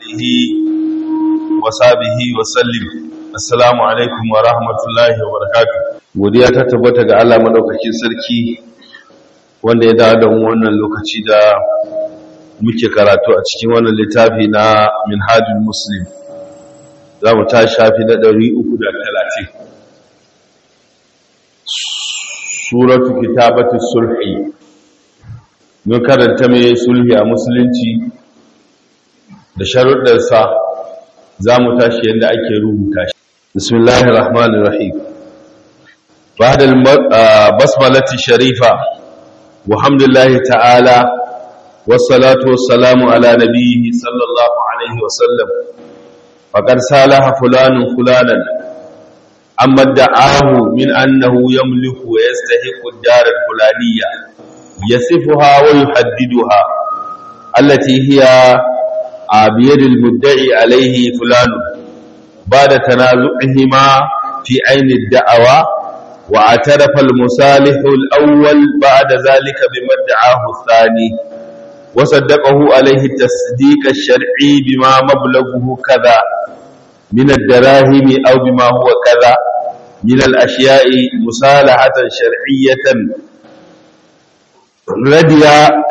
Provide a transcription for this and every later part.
آله وصحبه وسلم السلام عليكم ورحمة الله وبركاته godiya ta tabbata ga Allah madaukakin sarki wanda ya dawo da mu wannan lokaci da muke karatu a cikin wannan littafi na Minhajul Muslim za mu ta shafi na 330 suratu kitabatu sulhi mun karanta mai sulhi a musulunci da sharuɗarsa za mu tashi yadda ake rubuta shi bismillahir rahmanir rahim ba'da basmalati sharifa walhamdulillahi ta'ala wassalatu wassalamu ala nabiyhi sallallahu alaihi wasallam faqad salaha fulanun fulanan amma da'ahu min annahu yamliku wa yastahiqu ad-dar al-fulaniyya yasifuha wa yuhaddiduha allati hiya بيد المدعي عليه فلان بعد تنازعهما في عين الدعوة واعترف المصالح الأول بعد ذلك بما ادعاه الثاني وصدقه عليه التصديق الشرعي بما مبلغه كذا من الدراهم أو بما هو كذا من الأشياء مصالحة شرعية ردي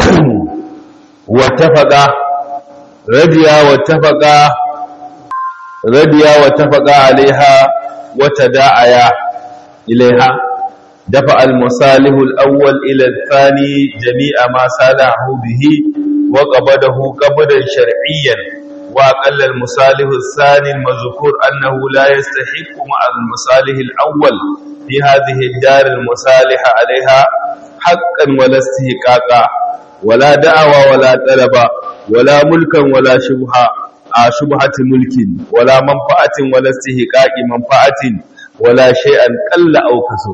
واتفق رضيا واتفقا رضيا واتفقا عليها وتداعيا إليها دفع المصالح الأول إلى الثاني جميع ما صالحه به وقبضه قبضا شرعيا وأقل المصالح الثاني المذكور أنه لا يستحق مع المصالح الأول في هذه الدار المصالح عليها حقا ولا استحقاقا ولا دعوى ولا طلب ولا ملكا ولا شبهة شبهة ملك ولا منفعة ولا استحقاق منفعة ولا شيئا قل أو كثر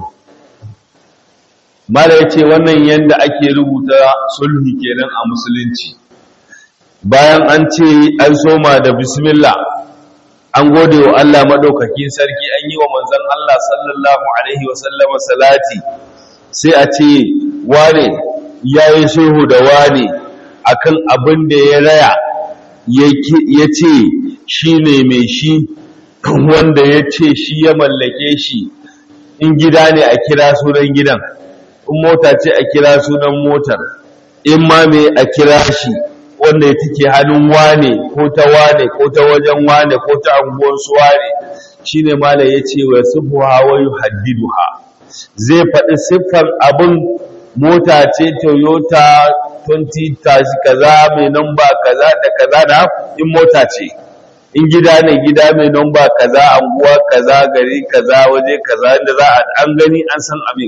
mala yace wannan yanda ake rubuta sulhi kenan a musulunci bayan an ce an soma da bismillah an gode wa Allah madaukakin sarki an yi wa manzon Allah sallallahu alaihi wasallam salati sai a ce wane yayi sulhu da wane akan abin da ya raya ya ce shi ne mai shi wanda ya ce shi ya mallake shi in gida ne a kira sunan gidan in mota ce a kira sunan motar in ma mai a kira shi wanda ya take hannun wane ko ta wane ko ta wajen wane ko ta anguwansu wane shi ne malam ya ce wa sufuha wa yuhaddiduha zai faɗi siffar abin mota ce toyota 20 tashi kaza mai namba kaza da kaza da in mota ce in gida ne gida mai namba kaza anguwa kaza gari kaza waje kaza inda za a an gani an san abin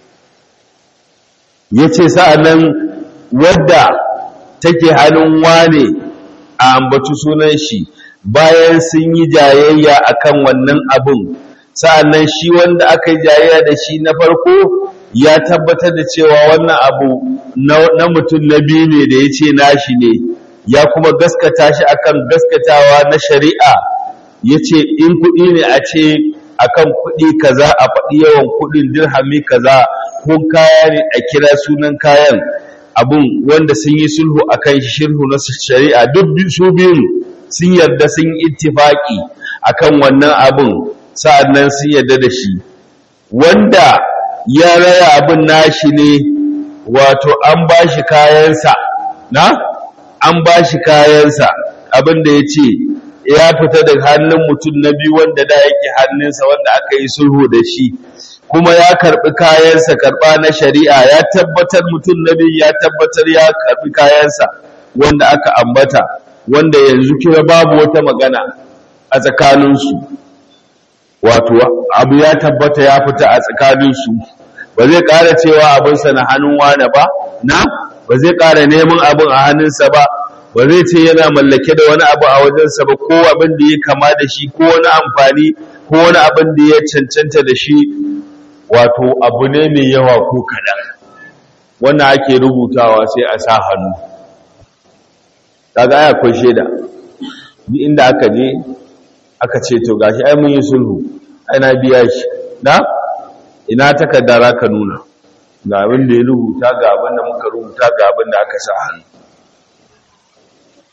ya ce sa'annan wadda take hannun wane a ambaci sunan shi bayan sun yi jayayya akan wannan abin sa'annan shi wanda aka yi jayayya da shi na farko ya tabbatar da cewa wannan abu na mutum na biyu ne da ya ce nashi ne ya kuma gaskata shi akan gaskatawa na shari'a ya ce in kuɗi ne a ce akan kuɗi kaza a faɗi yawan kuɗin dirhami kaza ko kaya ne a kira sunan kayan abun wanda sun yi sulhu akan shirhu na shari'a duk su biyun sun yarda sun yi ittifaki akan wannan abun sa'annan sun yarda da shi wanda ya raya abin nashi ne wato an ba shi kayansa na an ba shi kayansa abin da ya ce ya fita daga hannun mutum na biyu wanda da yake hannunsa wanda aka yi sulhu da shi kuma ya karbi kayansa karba na shari'a ya tabbatar mutum na biyu ya tabbatar ya karbi kayansa wanda aka ambata wanda yanzu kira babu wata magana a tsakaninsu wato abu ya tabbata ya fita a tsakaninsu ba zai ƙara cewa abinsa na hannun wane ba na ba zai ƙara neman abin a hannunsa ba ba zai ce yana mallake da wani abu a wajensa ba ko abin da ya kama da shi ko wani amfani ko wani abin da ya cancanta da shi wato abu ne mai yawa ko kaɗan wannan ake rubutawa sai a sa hannu kaga ai akwai shaida duk inda aka je aka ce to gashi ai mun yi sulhu ai na biya shi na ina takarda ka nuna ga abin da ya rubuta ga abin da muka rubuta ga abin da aka sa hannu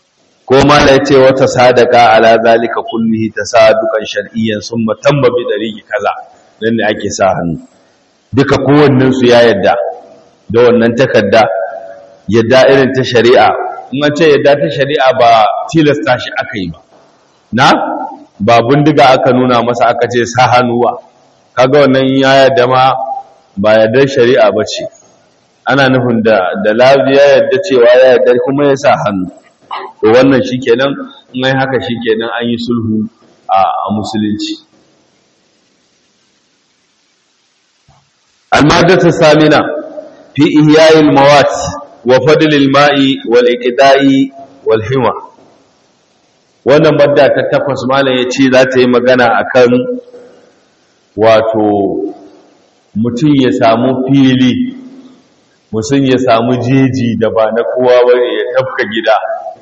ko mala yace wata sadaka ala zalika kullihi tasaduqan shar'iyyan summa tamma bi dariqi kaza dan ne ake sa hannu duka kowannen su ya yadda da wannan takarda yadda irin ta shari'a in an ce yadda ta shari'a ba tilasta shi aka yi ba na ba bindiga aka nuna masa aka ce sa hannuwa kaga wannan ya yadda ma ba yadda shari'a ba ce ana nufin da da lafiya yadda cewa ya yadda kuma ya sa hannu to wannan shikenan in ai haka shikenan an yi sulhu a musulunci al-maddatu samina fi ihya'il mawat wa fadl al-ma'i wal iqda'i wal hima wannan madda ta takwas malam yace za ta yi magana akan wato mutum ya samu fili mutum ya samu jeji da ba na kowa bane ya tafka gida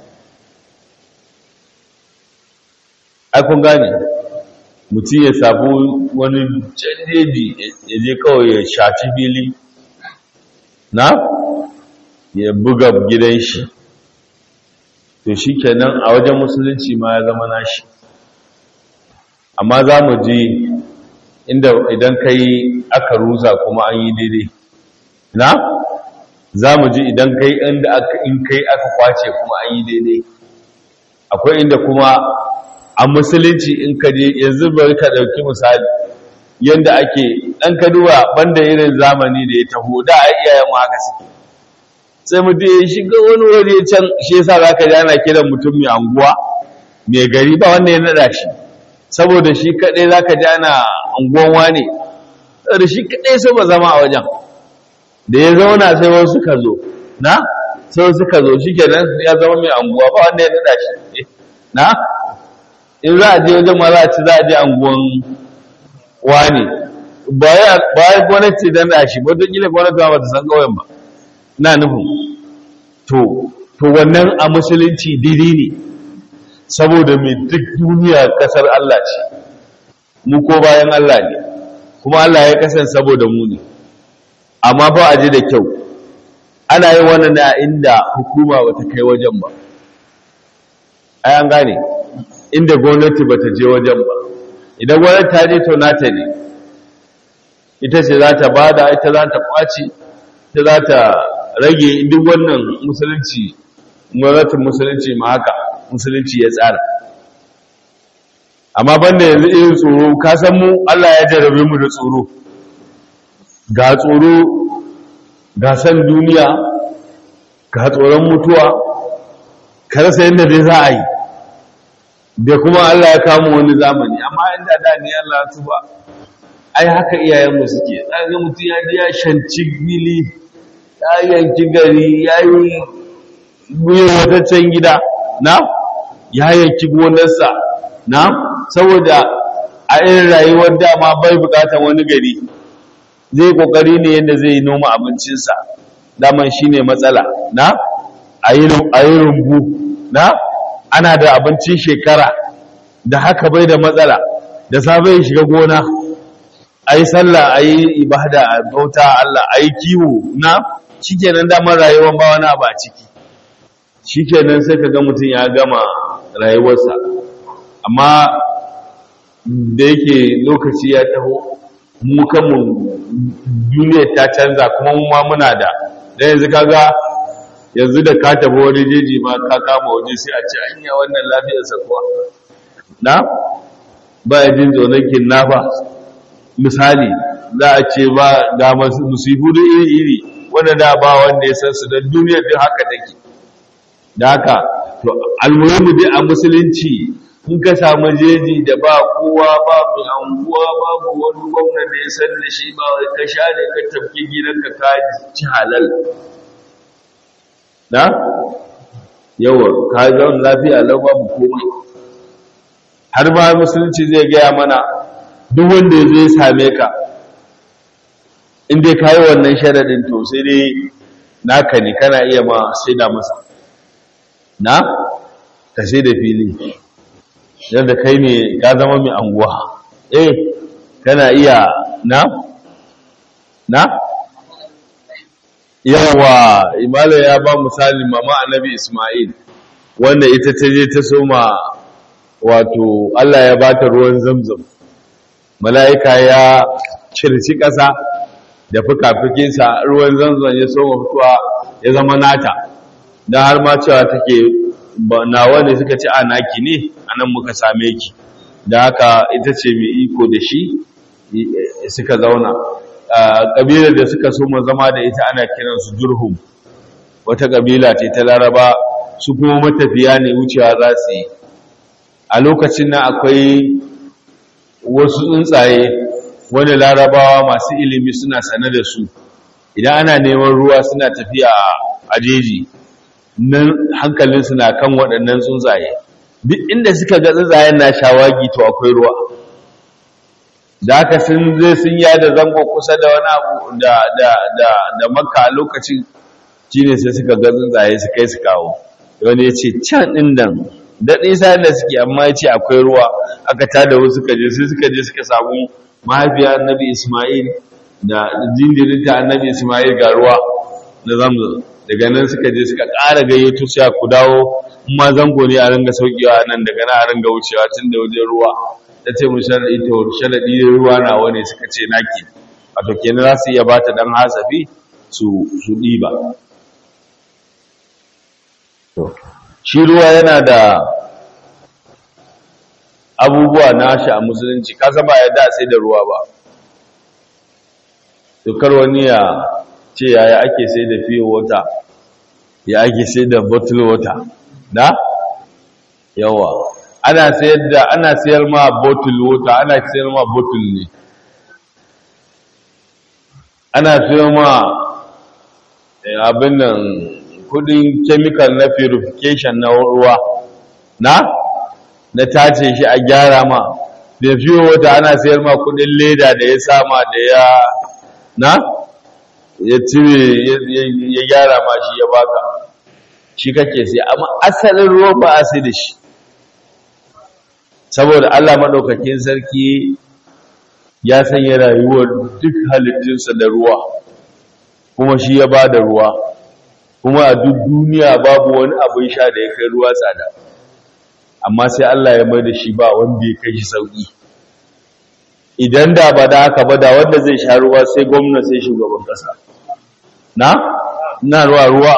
ai kun gane mutum ya samu wani jeji ya je kawai ya shaci fili na ya buga gidan shi to shi kenan a wajen musulunci ma ya zama nashi amma za mu ji inda idan kai aka rusa kuma an yi daidai na za mu ji idan kai inda in kai aka kwace kuma an yi daidai akwai inda kuma a musulunci in ka je yanzu bari ka ɗauki misali yadda ake ɗan ka duba banda irin zamani da ya taho da a iyayen haka suke sai mutum ya shiga wani wuri can shi yasa za ka ji ana kiran mutum mai anguwa mai gari ba wanda ya naɗa shi saboda shi kaɗai za ka ji ana anguwan wane saboda shi kaɗai so ba zama a wajen da ya zauna sai wasu suka zo na sai wasu suka zo shi kenan ya zama mai anguwa ba wanda ya naɗa shi na in za a je wajen ma za a ci za a je anguwan wane ba ya gwamnati don da shi wata kila gwamnati ba ta san ƙauyen ba na nufin to to wannan a musulunci daidai ne saboda mai duk duniya kasar Allah ce mu ko bayan Allah ne kuma Allah ya kasan saboda mu ne amma ba a ji da kyau ana yi wannan na inda hukuma bata kai wajen ba ai an gane inda gwamnati bata je wajen ba idan gwamnati ta je to nata ne ita ce za ta bada ita za ta kwace ita za ta rage duk wannan musulunci gwamnatin musulunci ma haka musulunci ya tsara amma banda yanzu irin tsoro ka san mu Allah ya jarabe mu da tsoro ga tsoro ga san duniya ga tsoron mutuwa ka rasa yadda dai za a yi da kuma Allah ya kama wani zamani amma inda da ni Allah tuba ai haka iyayenmu suke ga mutum ya ji ya shanci gili ya yanki gari ya yi wataccen gida na ya yanki gonarsa na saboda a irin rayuwar dama bai bukatan wani gari zai kokari ne yadda zai yi noma abincinsa daman shi ne matsala na a yi rumbu na ana da abincin shekara da haka bai da matsala da safe ya shiga gona a yi sallah a yi ibada a bauta Allah a yi kiwo na shikenan damar rayuwar ba wani abu a ciki shikenan sai ka ga mutum ya gama rayuwarsa amma da yake lokaci ya taho mu kanmu duniyar ta canza kuma mu ma muna da da yanzu kaga yanzu da ka tafi wani jeji ma ka kama waje sai a ce anya wannan lafiyarsa kuwa na ba ya jin tsoron kinnafa misali za a ce ba ga musibu da iri-iri wanda da ba wanda ya san su don duniyar din haka take da haka to almuhimu dai a musulunci in ka samu jeji da ba kowa ba mai anguwa babu wani gwamna da ya san da shi ba ka sha ne ka tafki gidanka ka ci halal na yawa ka zaun lafiya lau babu komai har ma musulunci zai gaya mana duk wanda ya zai same ka in dai ka yi wannan sharaɗin to sai dai naka ne kana iya ma sai da masa na ka sai da fili yadda kai ne ka zama mai anguwa eh kana iya na na yawa imala ya ba misali mama annabi ismail wanda ita ta je ta soma wato Allah ya bata ruwan zamzam mala'ika ya circi ƙasa da fuka-fukinsa ruwan zamzam ya soma fitowa ya zama nata don har ma cewa take nawa ne suka ci a naki ne a nan muka same ki da haka ita ce mai iko da shi suka zauna ƙabilar da suka soma zama da ita ana kiransu jurhum wata ƙabila ce ta laraba su kuma matafiya ne wucewa za su yi a lokacin nan akwai wasu tsuntsaye wani larabawa masu ilimi suna sane da su idan ana neman ruwa suna tafiya a jeji nan hankalinsu na kan waɗannan tsuntsaye duk inda suka ga tsuntsayen na shawagi to akwai ruwa da haka sun zai sun yada zango kusa da wani abu da da da da makka a lokacin shine sai suka ga tsuntsaye su kai su kawo wani ya ce can ɗin nan daɗin sa da suke amma ya ce akwai ruwa aka tada wasu suka je sai suka je suka samu mahaifiya annabi ismail da jinjirinta annabi ismail ga ruwa na zamzam daga nan suka je suka ƙara gayyato sai ku dawo in ma zango ne a ringa saukewa nan daga nan a ringa wucewa tun da wajen ruwa ta ce mu sharaɗi to sharaɗi ruwa na wani suka ce naki wato kenan za su iya ba ta ɗan hasafi su su ɗiba shi ruwa yana da abubuwa nashi a musulunci kasa ba ya da sai da ruwa ba tukar wani ya ce yaya ake sai da fiye wata ya ake sai da bottle water da yawa ana sayar da ana sayar ma bottle water ana sayar ma bottle ne ana sayar ma abin nan kudin chemical na purification na ruwa na na tace shi a gyara ma da fiye wata ana sayar ma kudin leda da ya sama da ya na ya cire ya gyara ma shi ya baka shi kake sai amma asalin ruwa ba a sai da shi saboda Allah maɗaukakin sarki ya sanya rayuwar duk halittunsa da ruwa kuma shi ya ba da ruwa kuma a duk duniya babu wani abin sha da ya kai ruwa tsada amma sai Allah ya mai da shi ba wanda ya kai shi sauki idan da ba da haka ba da wanda zai sha ruwa sai gwamna sai shugaban kasa na na ruwa ruwa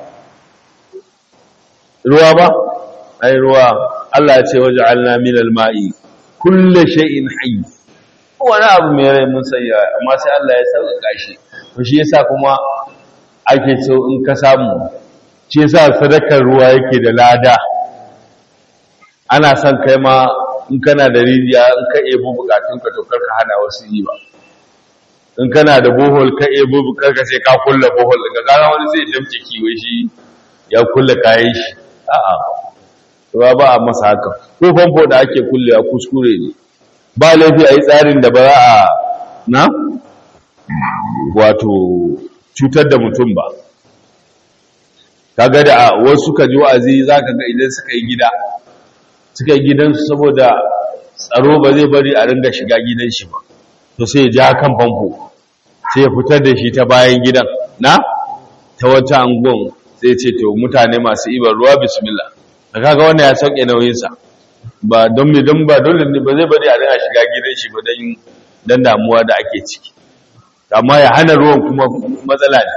ruwa ba ai ruwa Allah ya ce waja'alna minal ma'i kullu shay'in hayy wani abu mai rai mun sanya amma sai Allah ya sauƙaƙa shi to shi yasa kuma ake so in ka samu shi yasa sadakar ruwa yake da lada ana son kai ma in kana da rijiya in ka ebo bukatunka to karka hana wasu yi ba in kana da bohol ka ebo bukarka sai ka kulla bohol daga gara wani zai damke kiwo shi ya kulla kayan shi a'a ruwa ba a masa haka ko famfo da ake kullewa kuskure ne ba laifi a yi tsarin da ba za a na wato cutar da mutum ba kaga da wasu ka ji wa'azi za ka ga idan suka yi gida suka yi gidansu saboda tsaro ba zai bari a ringa shiga gidan shi ba to sai ya ja kan famfo sai ya fitar da shi ta bayan gidan na ta wata angon sai ce to mutane masu ibar ruwa bismillah da kaga wannan ya sauke nauyinsa ba don me don ba dole ne ba zai bari a ringa shiga gidan shi ba don dan damuwa da ake ciki amma ya hana ruwan kuma matsala ne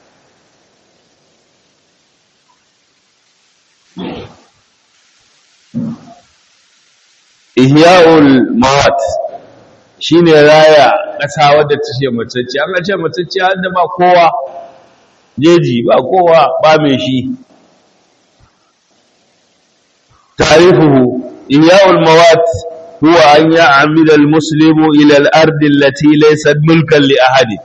ihya'ul mawat shine raya ƙasa wadda ta ce matacce an ce matacce har da ba kowa jeji ba kowa ba mai shi tarifuhu ihya'ul mawat huwa an ya'amila al-muslimu ila al-ardi allati laysat mulkan li ahadin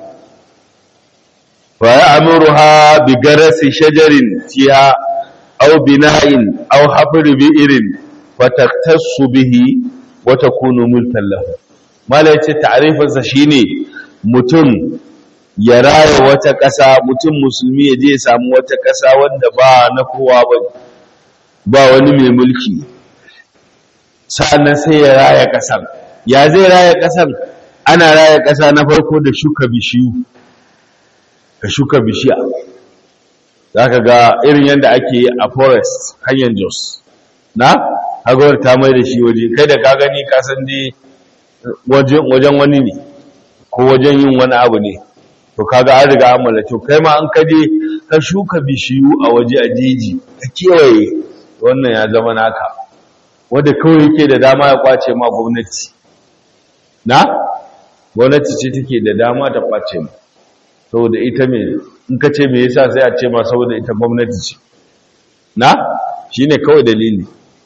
ويعمرها بجرس شجر فيها أو بناء أو حفر بئر فتختص به وتكون ملكا له ما لا يتي تعريف شيني mutum ya raya wata ƙasa mutum musulmi ya je ya samu wata ƙasa wanda ba na kowa ba ba wani mai mulki sa'annan sai ya raya ƙasar ya zai raya ƙasar ana raya ƙasa na farko da shuka bishiyu ka shuka bishiya za ka ga irin yadda ake yi a forest hanyar jos na hagawar ta mai da shi waje kai da ka gani kasan dai wajen wani ne ko wajen yin wani abu ne to kaga an riga an mallake kai ma an kaje ka shuka bishiyu a waje a jeji ka kewaye wannan ya zama naka wanda kawai yake da dama ya kwace ma gwamnati na gwamnati ce take da dama ta kwace ma saboda ita me in ka ce me yasa sai a ce ma saboda ita gwamnati ce na shine kawai dalili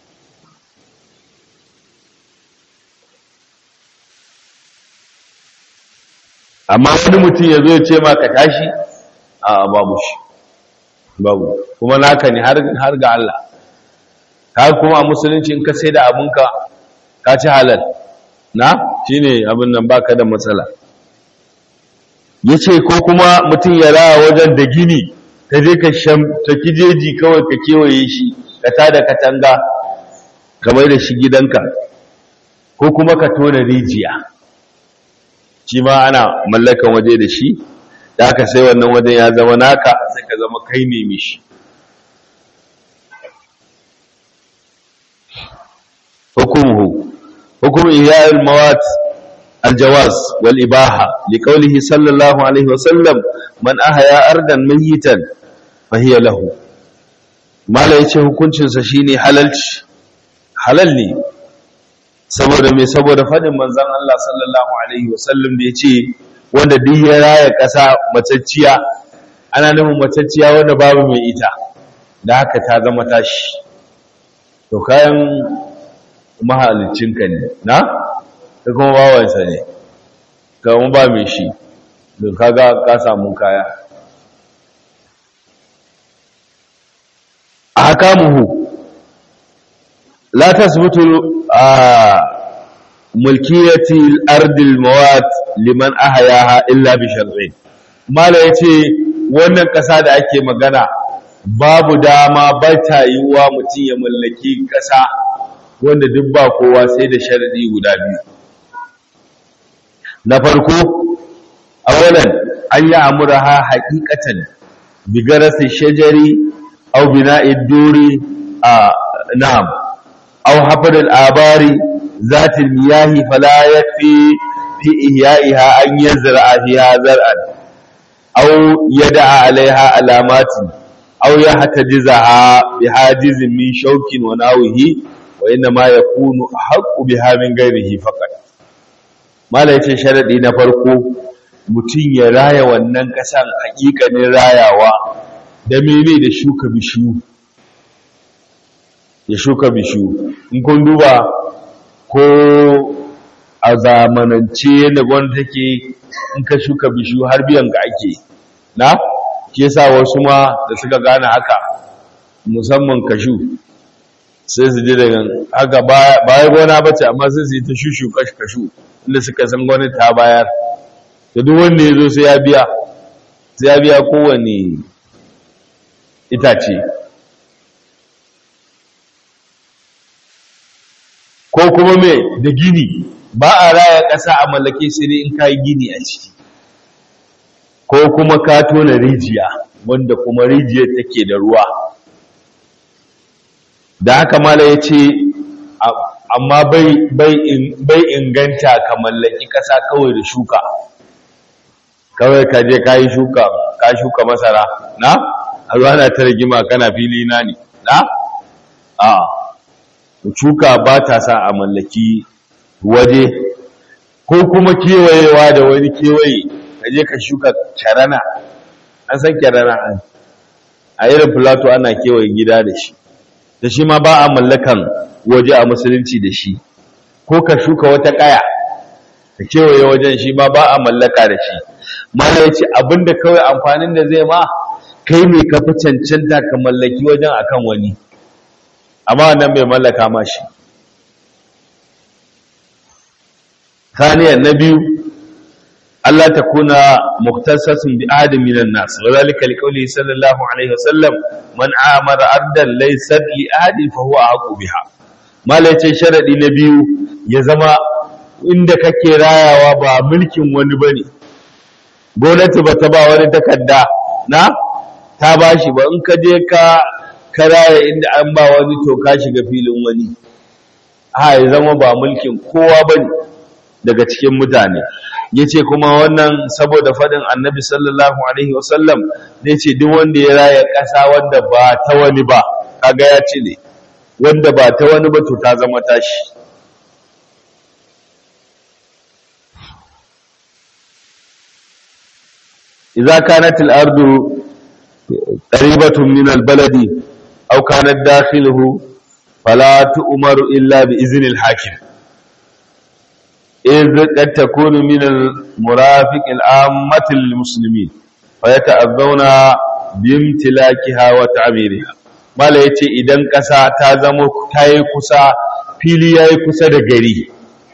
amma wani mutum ya zo ya ce ma ka tashi a babu shi babu kuma naka ne har ga Allah ka kuma a musulunci in ka sai da abinka ka ci halal na shine abin nan baka da matsala yace ko kuma mutum ya raya wajen da gini ka je ka sham ta kijeji kawai ka kewaye shi ka tada katanga ka mai da shi gidanka ko kuma ka tona rijiya shi ma ana mallakan waje da shi da aka sai wannan wajen ya zama naka sai ka zama kai ne mishi hukumuhu hukum ihya'il mawat الجواز والإباحة لقوله صلى الله عليه وسلم من أحيا أرضا ميتا فهي له ما لا يce hukuncin sa shine halalci halal ne saboda me saboda fadin manzon Allah sallallahu alaihi wasallam da yace wanda duk ya raya kasa matacciya ana nufin matacciya wanda babu mai ita da haka ta zama tashi to kayan mahalicinka ne na da kuma bawansa ne kawai ba mai shi da kaga ka samu kaya a haka muhu la tasbutu a mulkiyati ardil mawat liman ahayaha illa bi shar'in mala yace wannan kasa da ake magana babu dama ba ta yiwuwa mutum ya mallaki kasa wanda duk ba kowa sai da sharadi guda biyu na farko awalan an yi amuraha haƙiƙatan bigarasi shajari au bina'id duri a na'am au hafadul abari zatil miyahi fala yakfi fi ihya'iha an yazra'a fiha zar'an au yada'a alaiha alamatin au yahtajizaha bihajizin min shaukin wa nawihi wa inna ma yakunu haqqu biha min ghairihi faqat mala ya ce sharaɗi na farko mutum ya raya wannan ƙasan haƙiƙanin rayawa da mene da shuka bishiyu ya shuka bishiyu in kun duba ko a zamanance yadda gwamnati take in ka shuka bishiyu har biyan ka ake na ke sa wasu ma da suka gane haka musamman kashu sai su ji daga haka baya gona bace amma sai su yi ta shushu kashu inda suka san gwamnati ta bayar da duk wanda ya zo sai ya biya sai ya biya kowane itace ko kuma me da gini ba a raya ƙasa a mallake sai dai in ka yi gini a ciki ko kuma ka tona rijiya wanda kuma rijiyar take da ruwa da haka mala ya ce amma bai inganta ka mallaki ƙasa kawai da shuka kawai ka je ka yi shuka ka shuka masara na a zuwa na ta rigima kana fili na ne na a shuka ba ta sa a mallaki waje ko kuma kewayewa da wani kewaye ka je ka shuka kyarana an san kyarana a irin filato ana kewaye gida da shi da shi ma ba a mallakan waje a musulunci da shi ko ka shuka wata kaya ka kewaye wajen shi ma ba a mallaka da shi mana ya ce abinda kawai amfanin da zai ma kai mai kafi cancanta ka mallaki wajen akan wani amma wannan bai mallaka ma shi ثانيا نبي ألا تكون مختصص بأحد من الناس وذلك لقوله صلى الله عليه وسلم من عامر أرضا ليست لأحد فهو أحق بها ما ليس شرط نبي يزما inda kake rayawa ba mulkin wani bane gwamnati ba ta ba wani takarda na ta bashi ba in ka je ka karaya inda an ba wani to ka shiga filin wani ha ya zama ba mulkin kowa bane daga cikin mutane yace kuma wannan saboda fadin annabi sallallahu alaihi wasallam yace duk wanda ya raya ƙasa wanda ba ta wani ba kaga ya ce ne wanda ba ta wani ba to ta zama tashi idza kanat al-ardu qaribatun min al-baladi aw kanat dakhiluhu fala tu'maru illa bi izni al-hakim إذ قد تكون من المرافق العامة للمسلمين فيتأذون بامتلاكها وتعميرها mala ya ce idan ƙasa ta zama ta yi kusa fili ya yi kusa da gari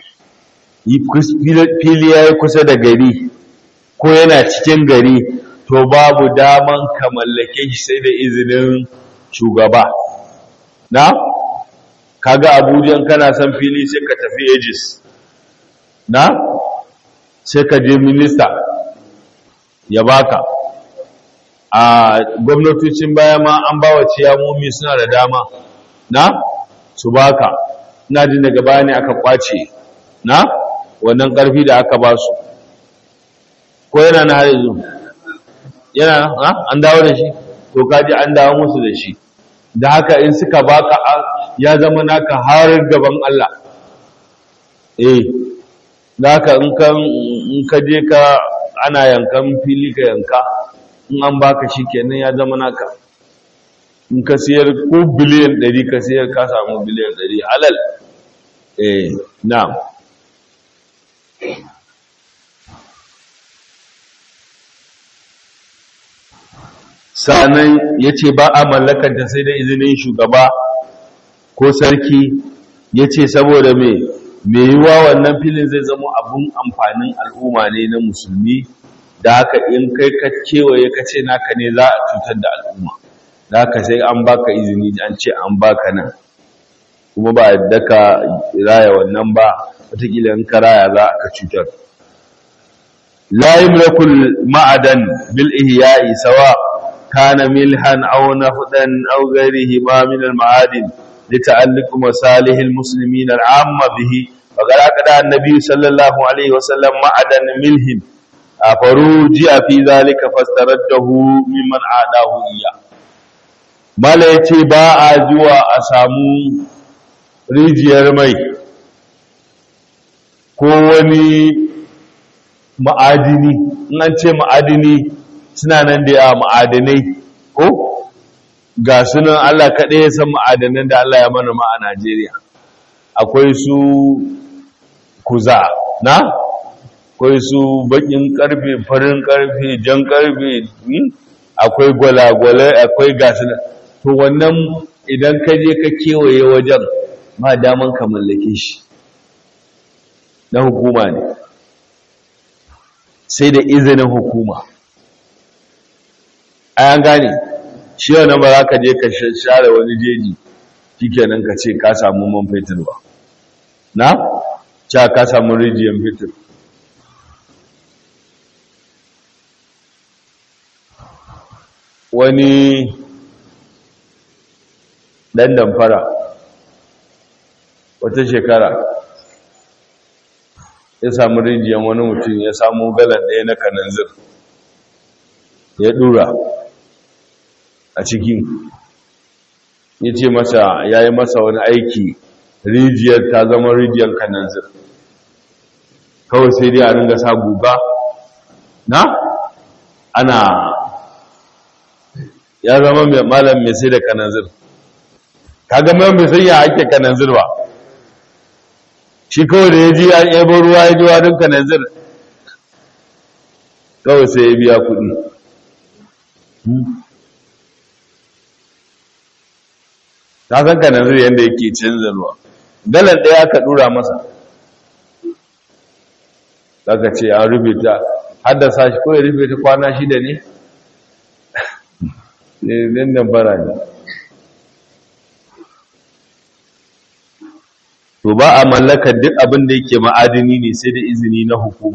fili ya yi kusa da gari ko yana cikin gari to babu daman ka mallake shi sai da izinin shugaba na kaga abuja kana son fili sai ka tafi aegis na sai ka je minista ya baka a gwamnatocin baya ma an ba wa ciyamomi suna da dama na su baka ina jin daga baya ne aka kwace na wannan karfi da aka ba su ko yana na har yanzu yana na an dawo da shi to kaji an dawo musu da shi da haka in suka baka ya zama naka har gaban Allah eh da haka in ka je ka ana yankan fili ka yanka in an baka shi kenan ya zama naka in ka siyar ko biliyan 100 ka siyar ka samu biliyan 100 halal eh na'am sanan yace ba a mallakar ta sai da izinin shugaba ko sarki yace saboda me me yiwa wannan filin zai zama abun amfanin al'umma ne na musulmi da haka in kai ka kewaye ka ce naka ne za a cutar da al'umma da haka sai an baka izini an ce an baka nan kuma ba yadda ka raya wannan ba wataƙila in ka raya za ka cutar la yumlakul ma'adan bil ihya'i sawa kana milhan aw nafdan aw ghayrihi ma min al ma'adin لتعلق مصالح المسلمين العامة به وقال أكدا النبي صلى الله عليه وسلم معدن ملهم فروجع في ذلك فاسترده ممن عاداه إياه mala ya ce ba a zuwa a samu rijiyar mai ko wani ma'adini in an ce ma'adini suna nan da yawa ma'adinai ko ga sunan Allah kaɗai ya san ma'adanan da Allah ya mana ma a Najeriya akwai su kuza na akwai su bakin karfe farin karfe jan karfe akwai gwalagwalai akwai gasu to wannan idan ka je ka kewaye wajen ma daman ka mallake shi na hukuma ne sai da izinin hukuma an gane shi wannan ba za ka je ka share wani jeji shikenan ka ce ka samu man fetur ba na cewa ka samu rijiyar fetur wani ɗan damfara wata shekara ya samu rijiyar wani mutum ya samu galan ɗaya na kananzir ya ɗura a ciki ya ce masa ya yi masa wani aiki rijiyar ta zama rijiyar kananzir kawai sai dai a ringa sa guga na ana ya zama mai malam mai sai da kananzir kaga mai mai sai ya ake kananzir ba shi kawai da ya ji ya yabo ruwa ya ji wadin kananzir kawai sai ya biya kuɗi ta san kananzir yadda yake canza ruwa dalar ɗaya ka ɗura masa zaka ce an rubuta haddasa shi ko ya rubuta kwana shida ne ne nan bara ne to ba a mallakar duk abin da yake ma'adini ne sai da izini na hukuma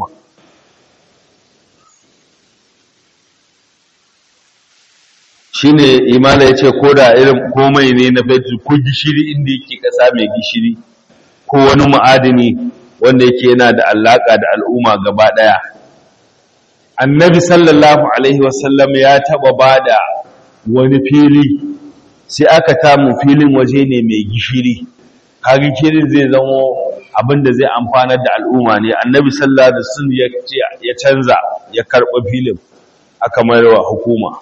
shine imana ya ce ko da irin komai ne na fetur ko gishiri inda yake ƙasa mai gishiri ko wani ma'adini wanda yake yana da alaƙa da al'umma gaba ɗaya annabi sallallahu alaihi wasallam ya taɓa ba da wani fili sai aka tamu filin waje ne mai gishiri kaga gishirin zai zamo abin da zai amfanar da al'umma ne annabi sallallahu alaihi wasallam ya canza ya karɓa filin aka mayarwa hukuma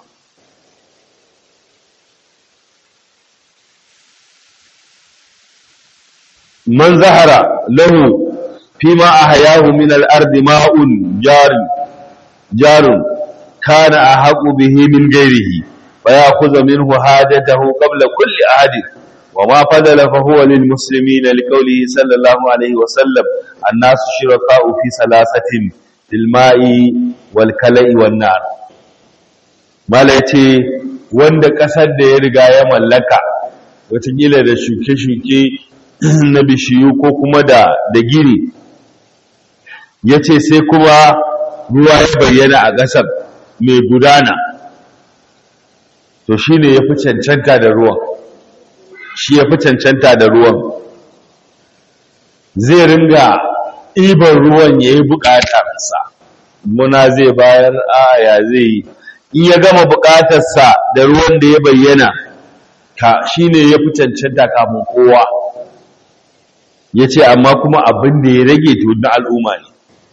man zahara lahu fima ahyahu min al-ard ma'un jarun jarun kana ahaqu bihi min ghairihi fa ya'khudhu minhu hajatahu qabla kulli ahadin وما فضل فهو للمسلمين لقوله صلى الله عليه وسلم الناس شركاء في ثلاثة في الماء والكلى والنار mala yace wanda kasar da ya riga ya mallaka watakila da shuke-shuke na bishiyu ko kuma da da gini yace sai kuma ruwa ya bayyana a ƙasar mai gudana to shine yafi cancanta da ruwan shi ya fi cancanta da ruwan zai ringa ɗiban ruwan ya yi buƙatarsa muna zai bayar aya zai yi in ya gama buƙatarsa da ruwan da ya bayyana ka shi ne ya fi cancanta kafin kowa ya ce amma kuma abin da ya rage to na al'umma ne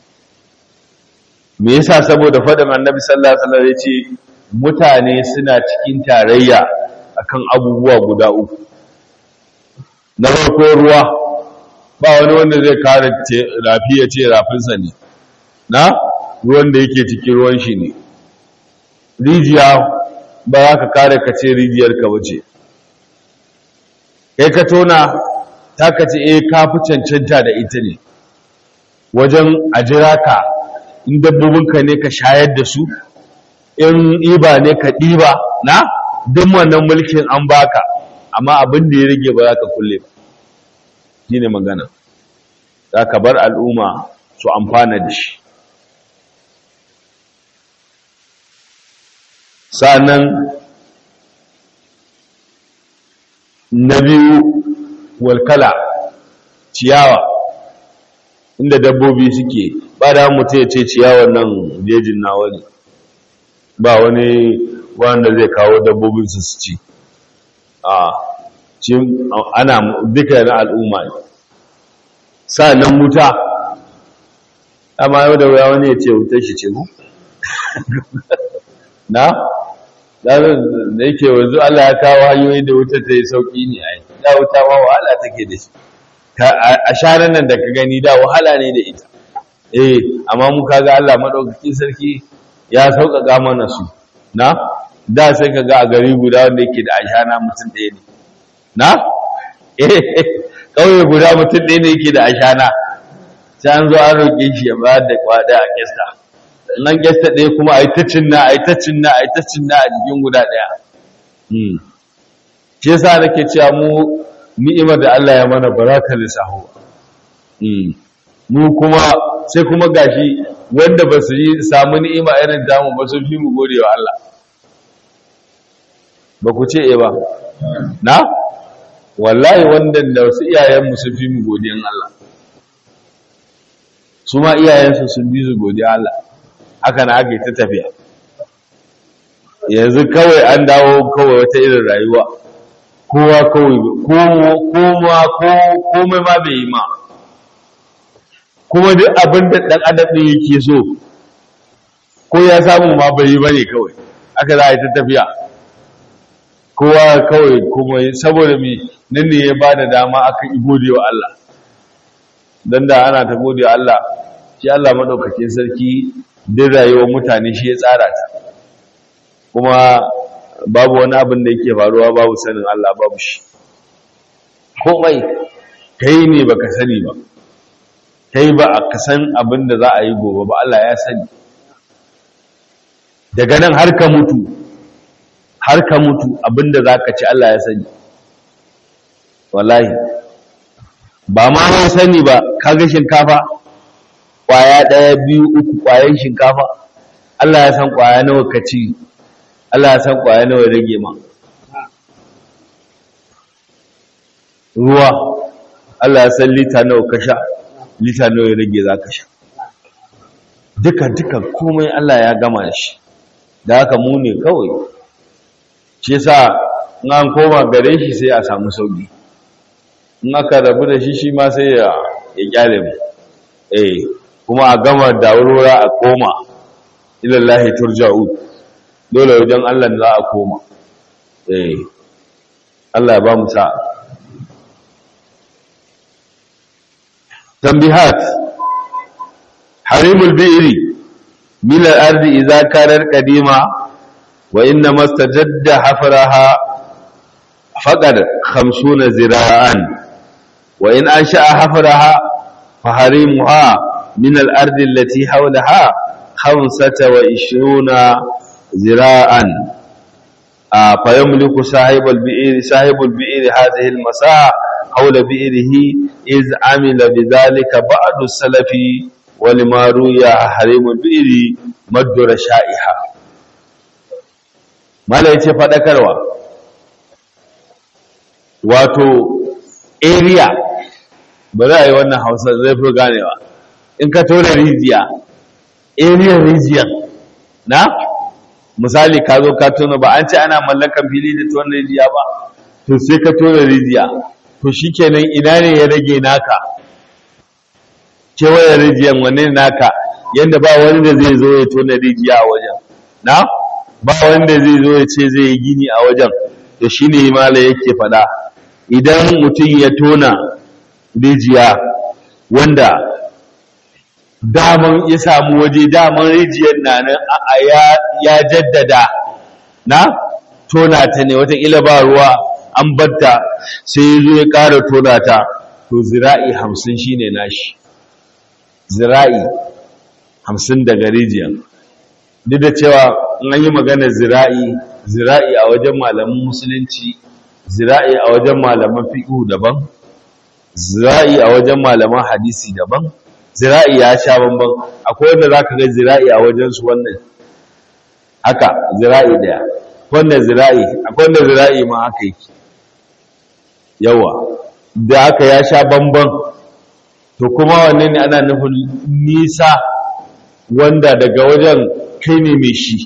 me yasa saboda faɗin annabi sallallahu alaihi wasallam ya ce mutane suna cikin tarayya akan abubuwa guda uku na farko ruwa ba wani wanda zai kare rafi ya ce rafinsa ne na ruwan da yake cikin ruwan shi ne rijiya ba za ka kare ka ce rijiyar ka wace kai ka tona ta ka ce eh ka fi cancanta da ita ne wajen a jira ka in dabbobinka ne ka shayar da su in iba ne ka ɗiba na duk wannan mulkin an baka amma abin da ya rage ba za ka kulle ba shi ne magana za ka bar al'umma su amfana da shi sa'annan na biyu walkala ciyawa inda dabbobi suke ba da mutu ya ce ciyawar nan jejin nawa ne ba wani wanda zai kawo dabbobin su su ci a ana duka na al'umma ne sa'annan wuta amma yau da wuya wani ya ce wutar shi ce mu na da yake wanzu Allah ya kawo hanyoyi da wuta ta yi sauƙi ne a yi da wuta ma wahala take da shi a shanar nan da ka gani da wahala ne da ita eh amma mu kaga Allah maɗaukaki sarki ya sauƙaƙa mana su na da sai ka ga a gari guda wanda yake da ashana mutum ɗaya ne na ƙauye guda mutum ɗaya ne yake da ashana sai an zo an roƙe shi ya bayar da kwada a kesta nan kesta ɗaya kuma a yi ta cinna a yi ta cinna a yi ta cinna a jikin guda ɗaya shi yasa nake cewa mu ni'imar da Allah ya mana baraka lissahu mu kuma sai kuma gashi wanda ba su yi samu ni'ima irin damu ba sun fi mu gode wa Allah ba ku ce e ba na wallahi wanda da wasu iyayenmu sun fi mu godiyan Allah su ma iyayensu sun bi su godiyan Allah haka na aka yi ta tafiya yanzu kawai an dawo kawai wata irin rayuwa kowa kawai koma komai ma bai yi ma kuma duk abin da ɗan adam ɗin yake so ko ya samu ma bai yi ba ne kawai aka za a yi ta tafiya kowa kawai kuma saboda mai nan ne ya ba da dama aka yi gode wa Allah don da ana ta gode wa Allah shi Allah maɗaukakin sarki duk rayuwar mutane shi ya tsara ta kuma babu wani abin da yake faruwa babu sanin Allah babu shi komai kai ne baka sani ba kai ba a kasan abin da za a yi gobe ba Allah ya sani daga nan har ka mutu har ka mutu abin da za ka ci Allah ya sani wallahi ba ma mai sani ba kaga shinkafa kwaya ɗaya biyu uku kwayan shinkafa Allah ya san kwaya nawa ka ci Allah ya san kwaya nawa rage ma ruwa Allah ya san lita nawa ka sha lita nawa ya rage za ka sha duka duka komai Allah ya gama shi da haka mu ne kawai shi yasa in an koma gare shi sai a samu sauki in aka rabu da shi shi ma sai ya ya kyale mu eh kuma a gama da wurwura a koma ilallahi turja'u dole wajen Allah za a koma eh Allah ya ba mu sa'a tambihat harimul bi'ri min al-ardi idza kanat qadima wa inna mastajadda hafraha faqad 50 zira'an wa in ansha'a hafraha fa harimuha min al-ardi allati hawlaha 25 zira'an فيملك صاحب البئر صاحب البئر هذه المساحة حول بئره إذ عمل بذلك بعض السلف ولما روي حريم البئر مد رشائها ما لا يتي فدكروا wato area ba za a yi wannan hausa zai fi ganewa in ka tona rijiya area rijiyar na misali ka zo ka tona ba an ce ana mallakan fili da tona rijiya ba to sai ka tona rijiya to shikenan ina ne ya rage naka kewayen rijiyan wanne naka yadda ba wani da zai zo ya tona rijiya a wajen na ba wani da zai zo ya ce zai yi gini a wajen to shine himala yake faɗa idan mutum ya tona rijiya wanda daman ya samu waje daman rijiyar na nan ya jaddada na tona ta ne wataƙila ba ruwa an batta sai ya zo ya ƙara tona ta to zira'i hamsin shi ne nashi zira'i hamsin daga rijiyar duk da cewa in an yi magana zira'i zira'i a wajen malaman musulunci zira'i a wajen malaman fiƙu daban zira'i a wajen malaman hadisi daban zira'i ya sha bamban akwai wanda za ka ga zira'i a wajensu wannan haka zira'i daya wanda zira'i akwai wanda zira'i ma haka yake yawa da haka ya sha bamban to kuma wanne ne ana nufin nisa wanda daga wajen kai ne mai shi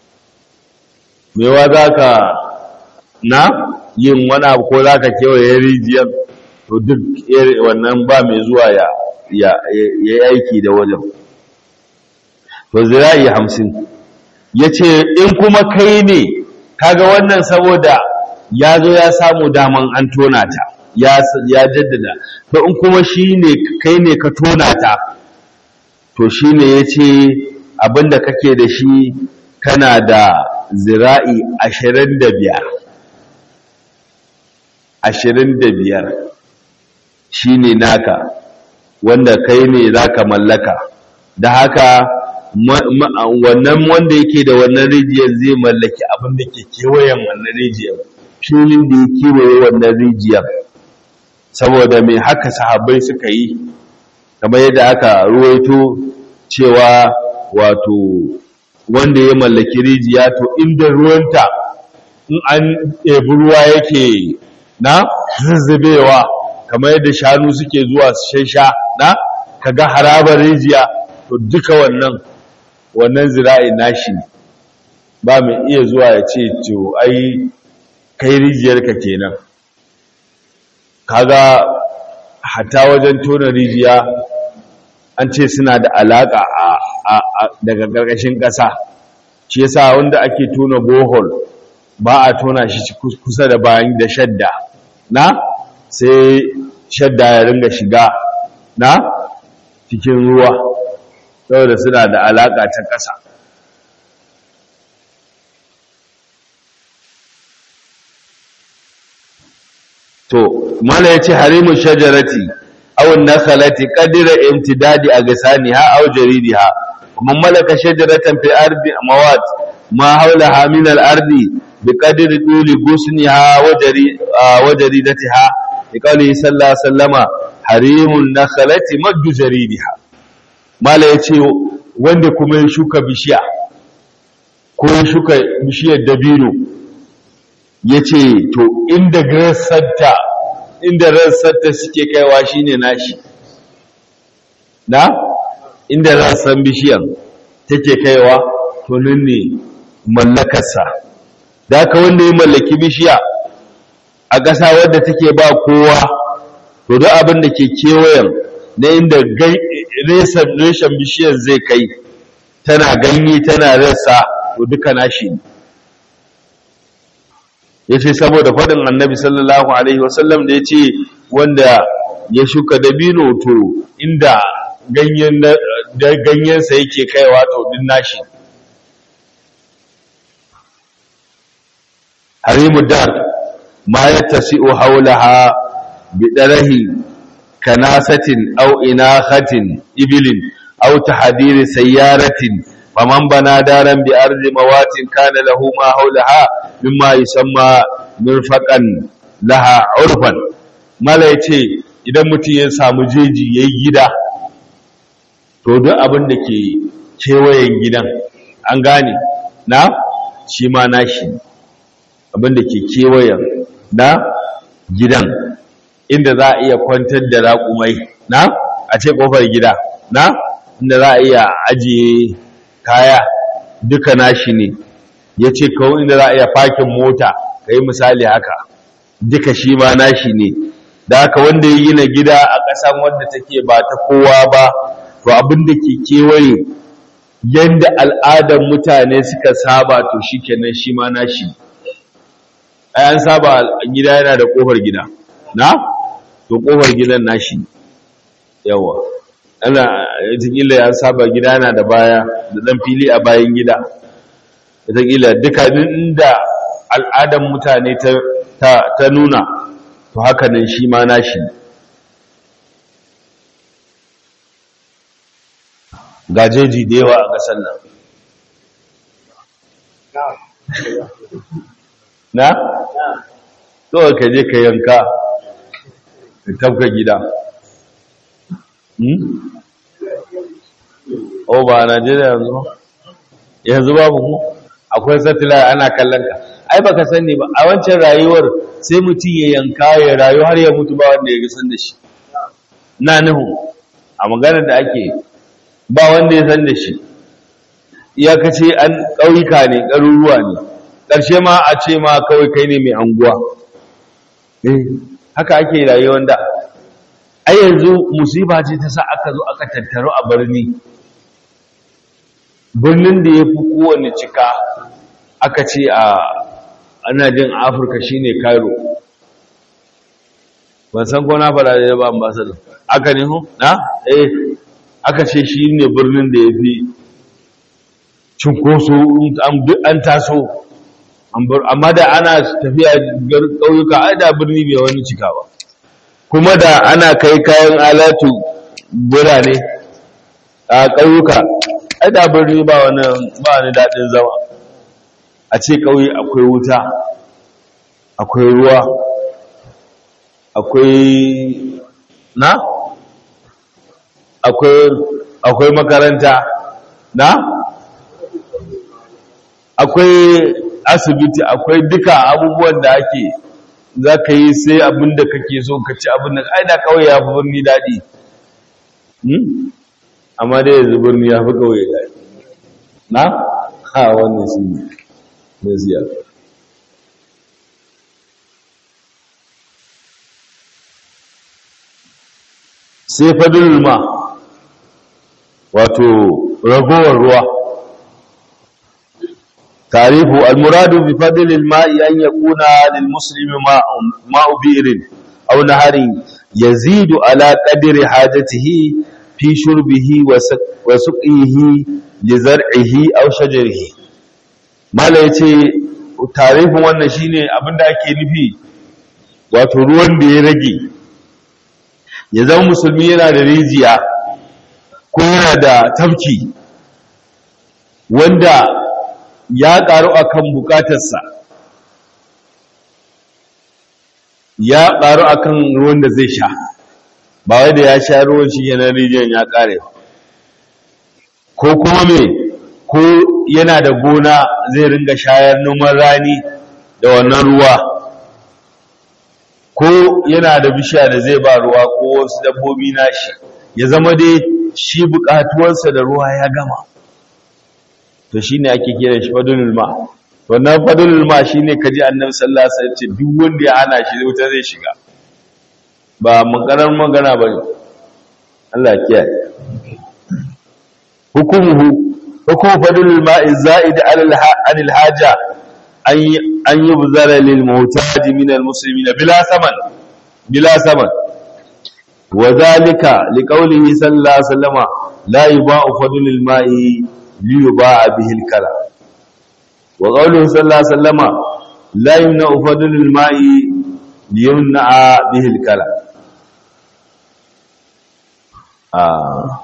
mewa za ka na yin wani abu ko za ka kewaye rijiyar to duk wannan ba mai zuwa ya ya yi aiki da wajen to zira'i hamsin ya ce in kuma kai ne kaga wannan saboda ya zo ya samu daman an tona ta ya jaddada to in kuma shi ne kai ne ka tona ta to shi ne ya ce abinda kake da shi kana da zira'i ashirin da biyar ashirin da biyar shi ne naka wanda kai ne za ka mallaka da haka wannan wanda yake da wannan rijiyar zai mallaki abin da ke kewayen wannan rijiyar filin da ya kewaye wannan rijiyar saboda mai haka sahabbai suka yi kamar yadda aka ruwaito cewa wato wanda ya mallaki rijiya to inda ruwanta in an ɗebi ruwa yake na zuzzubewa kamar yadda shanu suke zuwa su sha na kaga harabar rijiya to duka wannan wannan zira'i nashi ba mai iya zuwa ya ce to ai kai rijiyarka kenan kaga hata wajen tona rijiya an ce suna da alaka a daga ƙarƙashin ƙasa shi yasa wanda ake tona bohol ba a tona shi kusa da bayan da shadda na sai shadda ya ringa shiga na cikin ruwa saboda suna da alaƙa ta ƙasa to mala ya ce harimun shajarati awon nakalati ƙadira imtidadi a gasani ha au jaridiha kuma malaka shajaratan fi ardi mawat ma haula haminal ardi bi qadri tuli gusniha wa jaridatiha bi qawli sallallahu alaihi wasallama harimun nakhlati maddu jaridiha mala yace wanda kuma ya shuka bishiya ko ya shuka bishiyar dabino ya ce to inda rassarta inda rassarta suke kaiwa shine nashi na inda rassan bishiyar take kaiwa to nan ne mallakarsa da haka wanda ya mallaki bishiya a ƙasa wadda take ba kowa to duk abin da ke kewayen na inda reshen bishiyar zai kai tana ganye tana rasa to duka nashi ya ce saboda faɗin annabi sallallahu alaihi wasallam da ya ce wanda ya shuka dabino to inda ganyensa yake kaiwa to din nashi harimu dar ma ya tasi'u haulaha bi darahi kanasatin aw inakhatin ibilin aw tahdiri sayyaratin faman bana daran bi ardi mawatin kana lahu ma haulaha mimma yusamma mirfaqan laha urfan mala yace idan mutum ya samu jeji yayi gida to duk abin da ke kewayen gidan an gane na shi ma nashi abin da ke kewayen na gidan inda za a iya kwantar da raƙumai na a ce ƙofar gida na inda za a iya ajiye kaya duka nashi ne ya ce kawo inda za a iya fakin mota ka yi misali haka duka shi ma nashi ne da haka wanda ya gina gida a ƙasan wanda take ba ta kowa ba to abin da ke kewaye yadda al'adar mutane suka saba to shi kenan shi ma nashi ai an saba gida yana da ƙofar gida na to ƙofar gidan nashi yawa ana ita ya saba gida yana da baya da ɗan fili a bayan gida ita duka inda al'adar mutane ta nuna to haka nan shi ma nashi gajeji da yawa a ƙasar nan na? kawai ka je ka yanka ka tafka gida o ba a najeriya yanzu yanzu babu mu akwai satellite ana kallon ka ai baka sani ba a wancan rayuwar sai mutum ya yanka ya rayu har ya mutu ba wanda ya san da shi na nuhu a maganar da ake ba wanda ya san da shi iyakace an ƙauyuka ne ƙaruruwa ne ƙarshe ma a ce ma kawai kai ne mai anguwa eh haka ake rayuwar da ai yanzu musiba ce ta sa aka zo aka tattaro a birni birnin da ya fi kowane cika aka ce a ana jin afirka shine cairo ban san ko na fara da ba ambassador aka ne ho na eh aka ce shi ne birnin da ya fi cunkoso an taso amma da ana tafiya ƙauyuka ai da birni bai wani cika ba kuma da ana kai kayan alatu birane a ƙauyuka ai da birni ba wani ba wani daɗin zama a ce ƙauye akwai wuta akwai ruwa akwai na akwai akwai makaranta na akwai asibiti akwai duka abubuwan da ake za ka yi sai abin da kake so ka ci abin da ai da kawai ya fi birni daɗi amma dai yanzu birni ya fi kawai daɗi na ha wannan shi ne na ziyar sai fadin ma wato ragowar ruwa تعريف المراد بفضل الماء أن يكون للمسلم ماء, ماء بئر أو نهر يزيد على قدر حاجته في شربه وسقيه لزرعه أو شجره ما لا يتي تعريف wannan shine abinda ake nufi wato ruwan da ya rage ya zama musulmi yana da rijiya ko yana da tafki wanda ya ƙaru a kan bukatarsa ya ƙaru a kan ruwan da zai sha ba wai da ya sha ruwan shi yana rijiyar ya ƙare ko kuma me ko yana da gona zai ringa shayar noman rani da wannan ruwa ko yana da bishiya da zai ba ruwa ko wasu dabbobi nashi ya zama dai shi bukatuwarsa da ruwa ya gama to shine ake kira shi fadlul ma wannan fadlul ma shine kaji annabi sallallahu alaihi wasallam ce duk wanda ya hana shi wuta zai shiga ba maganar magana bane Allah kiyaye hukumuhu hukum fadlul ma'i za'id 'ala al-haja an yubzara lil muhtaj min al-muslimin bila saman bila saman وذلك لقوله صلى الله عليه وسلم لا يباع فضل الماء ليباع به الكلى وقوله صلى الله عليه وسلم لا يمنع فضل الماء ليمنع به الكلى آه.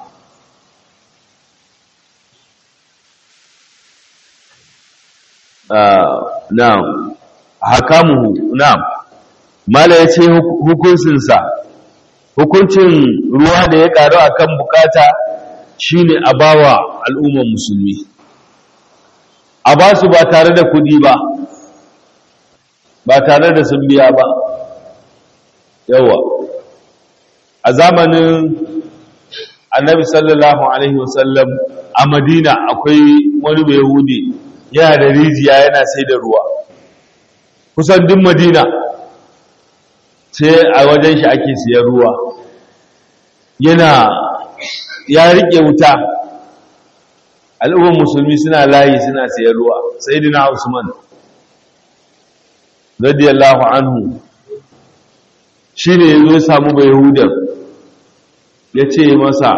آه. نعم حكامه نعم ما لا يتي hukuncinsa hukuncin ruwa da ya karu akan bukata shine a bawa al'umman musulmi a ba su ba tare da kudi ba ba tare da sun biya ba yawa a zamanin annabi sallallahu alaihi wasallam a madina akwai wani mai yahudi yana da rijiya yana sai da ruwa kusan duk madina sai a wajen shi ake siyan ruwa yana ya rike wuta al'ummar musulmi suna layi suna siyan ruwa sayyidina usman radiyallahu anhu shine yazo ya samu bai yahudan yace masa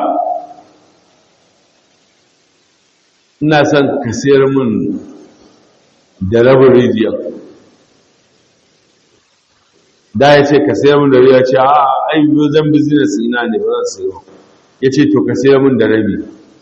ina son ka siyar min da rabin rijiyar da ya ce ka sayar min da rabi ya ce a ai biyo zan business ina ne ba zan sayo ya ce to ka sayar min da rabi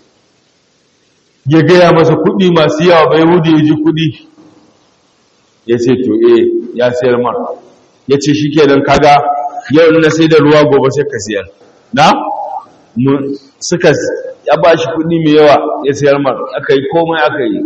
ya gaya masa kuɗi masu yawa bai wuce ya ji kuɗi ya ce to eh ya sayar mar ya ce shi ke don kaga yau na sai da ruwa gobe sai ka sayar na suka ya ba shi kuɗi mai yawa ya sayar mar aka yi komai aka yi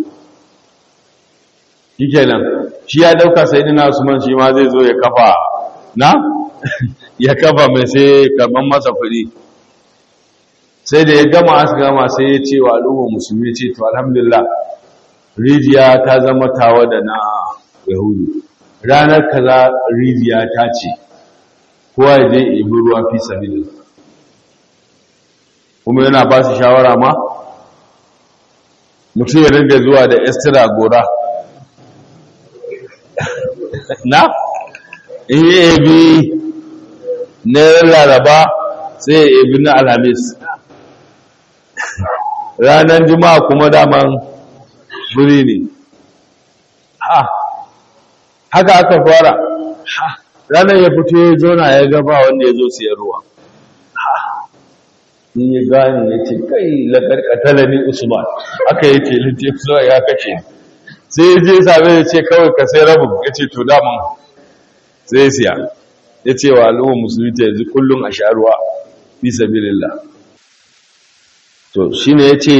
shi kenan shi ya dauka sai dina usman shi ma zai zo ya kafa na ya kafa mai sai karban masa kuɗi sai da ya gama aka gama sai ya ce wa al'ummar musulmi ce to alhamdulillah rijiya ta zama tawa da na yahudu ranar kaza rijiya ta ce kowa ya je ibi ruwa fi sabilin kuma yana ba su shawara ma mutum ya ringa zuwa da estira gora na in yi ebi na laraba sai ya ebi na alhamis ranar juma'a kuma daman buri ne ha haka aka fara ranar ya fito ya zona ya gaba wanda ya zo siyan ruwa in ya gane ya ce kai lakarkatala ne usman aka yi ce littafi zuwa ya kace sai ya je same ya ce kawai ka sai rabin ya ce to daman sai siya ya ce wa al'ummar musulmi ta yanzu kullum a sha ruwa fi sabilillah to shine ya ce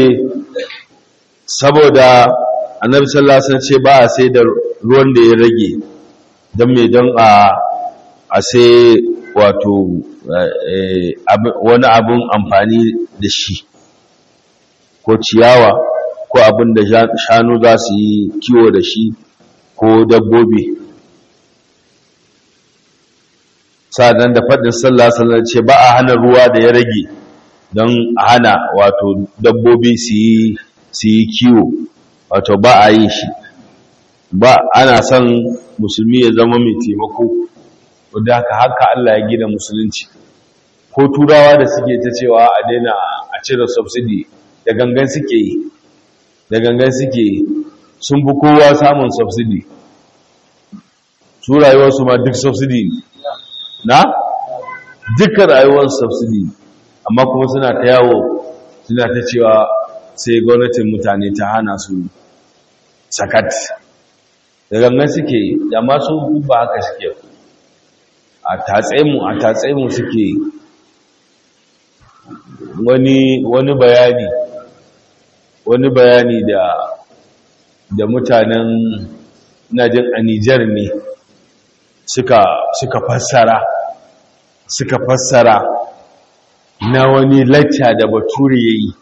saboda annabi sallallahu alaihi wasallam ce ba a sai da ruwan da ya rage don me don a a sai wato wani abun amfani da shi ko ciyawa ko abin da shanu za su yi kiwo da shi ko dabbobi sa'adan da faɗin sallah sallah ce ba a hana ruwa da ya rage don a hana wato dabbobi su yi kiwo wato ba a yi shi ba ana son musulmi ya zama mai taimako wadda haka haka Allah ya gina musulunci ko turawa da suke ta cewa a daina a cire subsidy da gangan suke yi da gangan suke yi sun fi kowa samun subsidy su rayuwarsu ma duk subsidy ne na dukkan rayuwar subsidy amma kuma suna ta yawo suna ta cewa sai gwamnatin mutane ta hana su sakat da gangan suke yi da masu ba haka suke a tatsaimu a tatsaimu suke wani wani bayani wani bayani da da mutanen najin a Nijar ne suka suka fassara suka fassara na wani lacca da bature ya yi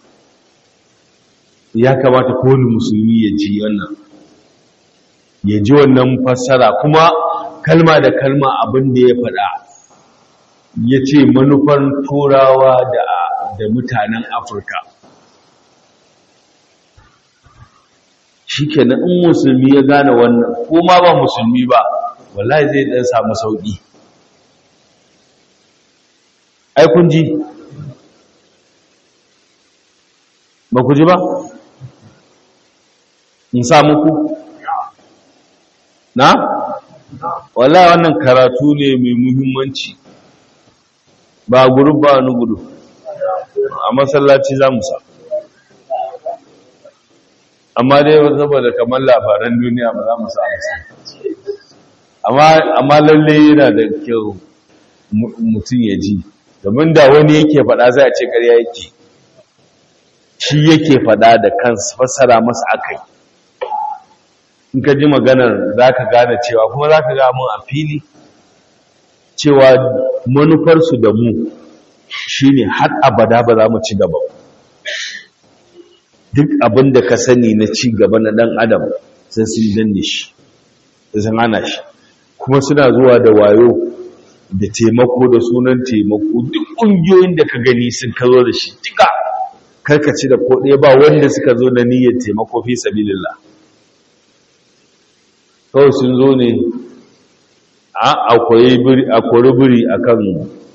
ya kamata kowane musulmi ya ji wannan ya ji wannan fassara kuma kalma da kalma abin da ya faɗa ya ce manufar turawa da, da mutanen afirka shi kenan in musulmi ya gane wannan ko ma ba musulmi ba wallahi zai ɗan samu sauƙi ai kun ji ba ku ji ba in sa muku na wallahi wannan karatu ne mai muhimmanci ba guru ba wani gudu a masallaci za mu sa amma dai saboda kamar labaran duniya ba za mu sa amma lalle yana da kyau mutum ya ji domin da wani yake faɗa zai a ce ƙarya yake shi yake faɗa da kansu fassara masa akai in ka ji maganar za ka gane cewa kuma za ka mun a fili cewa manufarsu da mu shi ne har abada ba za mu ci gaba duk abin da ka sani na ci gaba na ɗan adam sun sun danne shi sun hana shi kuma suna zuwa da wayo da taimako da sunan taimako duk ƙungiyoyin da ka gani sun ka zo da shi duka karkaci da ko ɗaya ba wanda suka zo da niyyar taimako fi sabilillah kawai sun zo ne a akwai biri a kan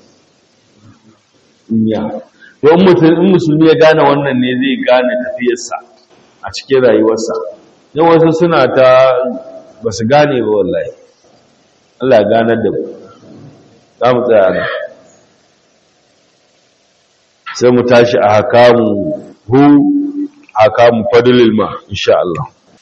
inya don in musulmi ya gane wannan ne zai gane tafiyarsa a cikin rayuwarsa yau wasu suna ta ba su gane ba wallahi Allah ganar da mu za mu tsaya nan sai mu tashi a hakamu hu hakamu fadlil ma insha Allah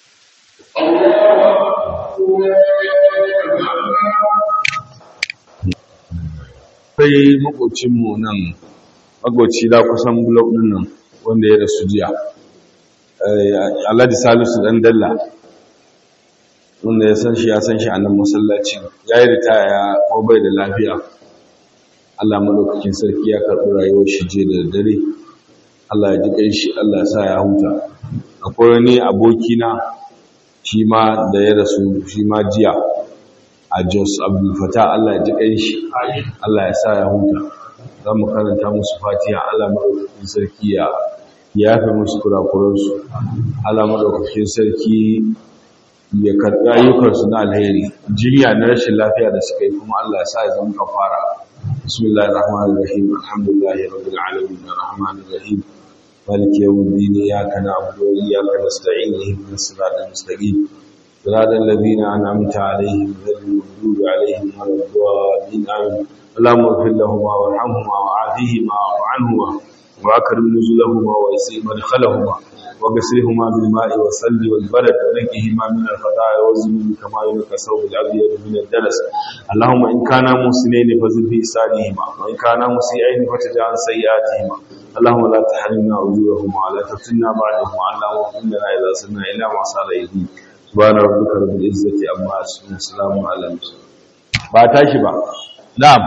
sai makocinmu nan makoci da kusan blog din nan wanda ya rasu jiya Alhaji Salisu dan Dalla wanda ya san shi ya san shi a nan masallacin ya yi ritaya ya ko bai da lafiya Allah malaukakin sarki ya karɓi rayuwar shi je da dare Allah ya ji kai shi Allah ya sa ya huta akwai wani abokina shi ma da ya rasu shi ma jiya a Jos Abdul Fatah Allah ya ji kai shi Allah ya sa ya huta za mu karanta musu fatiha Allah madaukakin sarki ya yafe musu kurakuransu Allah madaukakin sarki ya karɓi ayyukansu na alheri jinya na rashin lafiya da suka yi kuma Allah ya sa ya zama kafara bismillahir rahmanir rahim alhamdulillahi rabbil alamin arrahmanir rahim maliki yawmiddin iyyaka na'budu wa iyyaka nasta'in ihdinas siratal mustaqim siratal ladzina an'amta alaihim ghayril maghdubi alaihim waladdallin amin اللهم اغفر لهما وارحمهما وعافيهما واعف عنهما واكرم نزلهما ويسر مدخلهما وغسلهما بالماء والثلج والبرد ونقهما من الخطايا والذنوب كما ينقى ثوب الابيض من الدنس اللهم ان كانا محسنين فزد في احسانهما وان كانا مسيئين فتجعل سيئاتهما اللهم لا تحرمنا اجورهما ولا تفتنا بعدهما اللهم اغفر لنا اذا سرنا الى ما صار يدي سبحان ربك رب العزه عما يصفون وسلام على المرسلين ba tashi ba na'am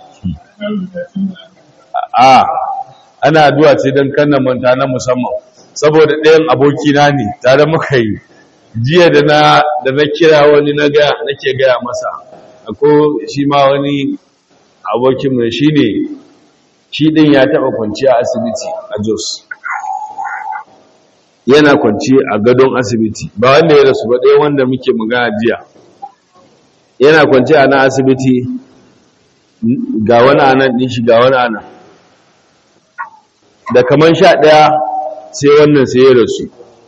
a ana addu'a ce don kanna manta na musamman saboda ɗayan abokina ne tare muka yi jiya da na da na kira wani na ga nake gaya masa ako shi ma wani abokinmu shi ne shi ɗin ya taɓa kwanci a asibiti a jos yana kwanci a gadon asibiti ba wanda ya rasu ba ɗaya wanda muke magana jiya yana kwanci a nan asibiti ga wani anan ɗin shi ga wani anan da kaman sha ɗaya sai wannan sai ya rasu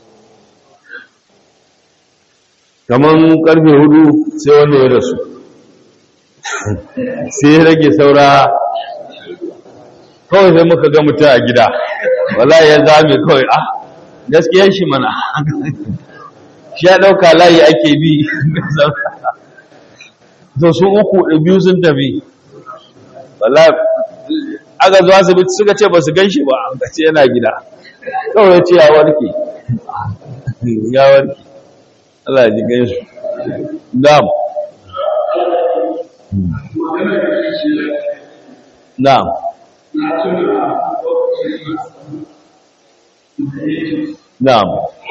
kaman ƙarfe hudu sai wannan ya rasu sai ya rage saura kawai sai muka ga mutum a gida wala ya zame kawai ah gaskiyar shi mana shi ya ɗauka layi ake bi to su uku da biyu sun tafi wala aka zuwa asibiti suka ce ba su gan shi ba a ce yana gida kawai ce ya warke ya warke Allah ya ji gaisu na'am na'am na'am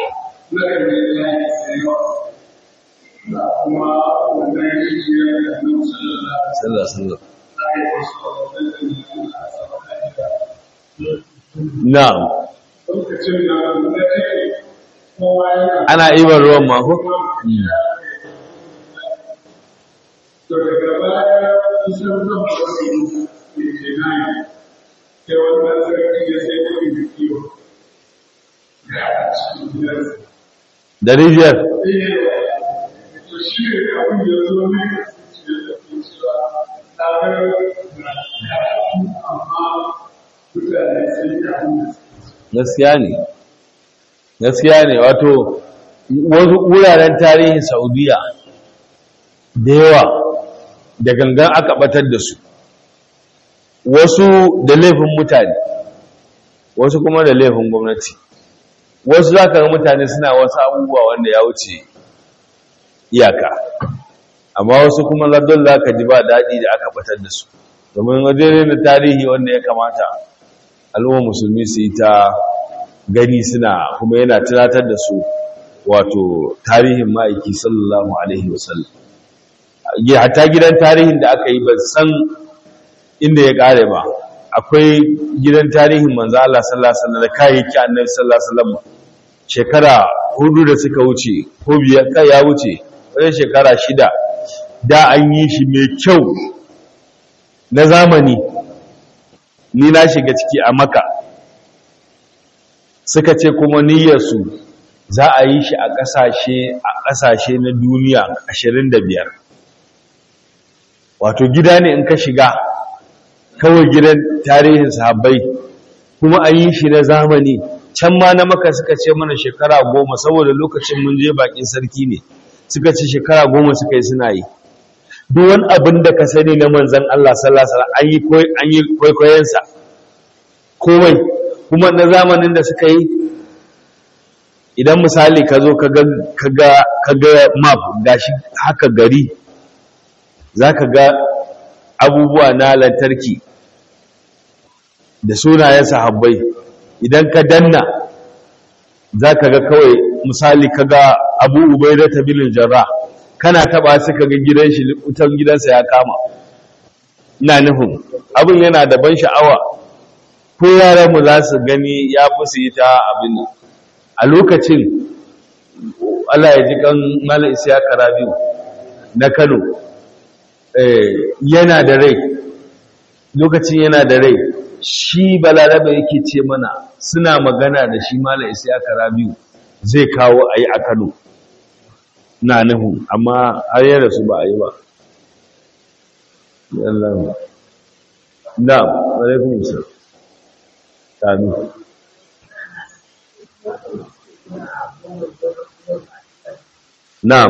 sallallahu sallallahu na'am ana ibar ruwan mako? to daga baya kusan zan wasu da ke nani sai wannan sarki ya sai kuɗi da kiwo ga cikin gidansa da rijiyar to shi ne abin da zo ne da ke cewa na ga karatu amma mutane sun yi abin da suke gaskiya ne gaskiya ne wato wasu wuraren tarihin saudiya da yawa da gangan aka batar da su wasu da laifin mutane wasu kuma da laifin gwamnati wasu za ka ga mutane suna wasu abubuwa wanda ya wuce iyaka amma wasu kuma lardon za ka ji ba daɗi da aka batar da su domin wajen da tarihi wanda ya kamata al'umma musulmi su yi ta gani suna kuma yana tunatar da su wato tarihin ma'aiki sallallahu alaihi wasallam hatta gidan tarihin da aka yi ban san inda ya kare ba akwai gidan tarihin manzo Allah sallallahu alaihi wasallam da kayayyaki annabi sallallahu alaihi wasallam shekara hudu da suka wuce ko biyar kai ya wuce wajen shekara shida da an yi shi mai kyau na zamani ni na shiga ciki a maka suka ce kuma niyyarsu za a yi shi a ƙasashe a ƙasashe na duniya 25 wato gida ne in ka shiga kawai gidan tarihin sahabbai kuma an yi shi na zamani can ma na maka suka ce mana shekara goma saboda lokacin mun je bakin sarki ne suka ce shekara goma suka yi suna yi duk wani abin da ka sani na manzan Allah sallallahu alaihi wasallam an yi kwaikwayonsa komai kuma na zamanin da suka yi idan misali ka zo ka ga map gashi haka gari za ka ga abubuwa na lantarki da sunayen sahabbai idan ka danna za ka ga kawai misali ka ga abu ubai da tabilin jarra kana taba su ka ga gidan shi wutan gidansa ya kama ina nufin abin yana da ban sha'awa ko yaranmu za su gani ya fi su yi ta abin a lokacin Allah ya ji kan mala isiya karabiu na kano yana da rai lokacin yana da rai shi balarabe yake ce mana suna magana da shi mala isiya karabiu zai kawo a yi a kano na nuhu amma har yada su ba a yi ba na alaikun isa tanu na'am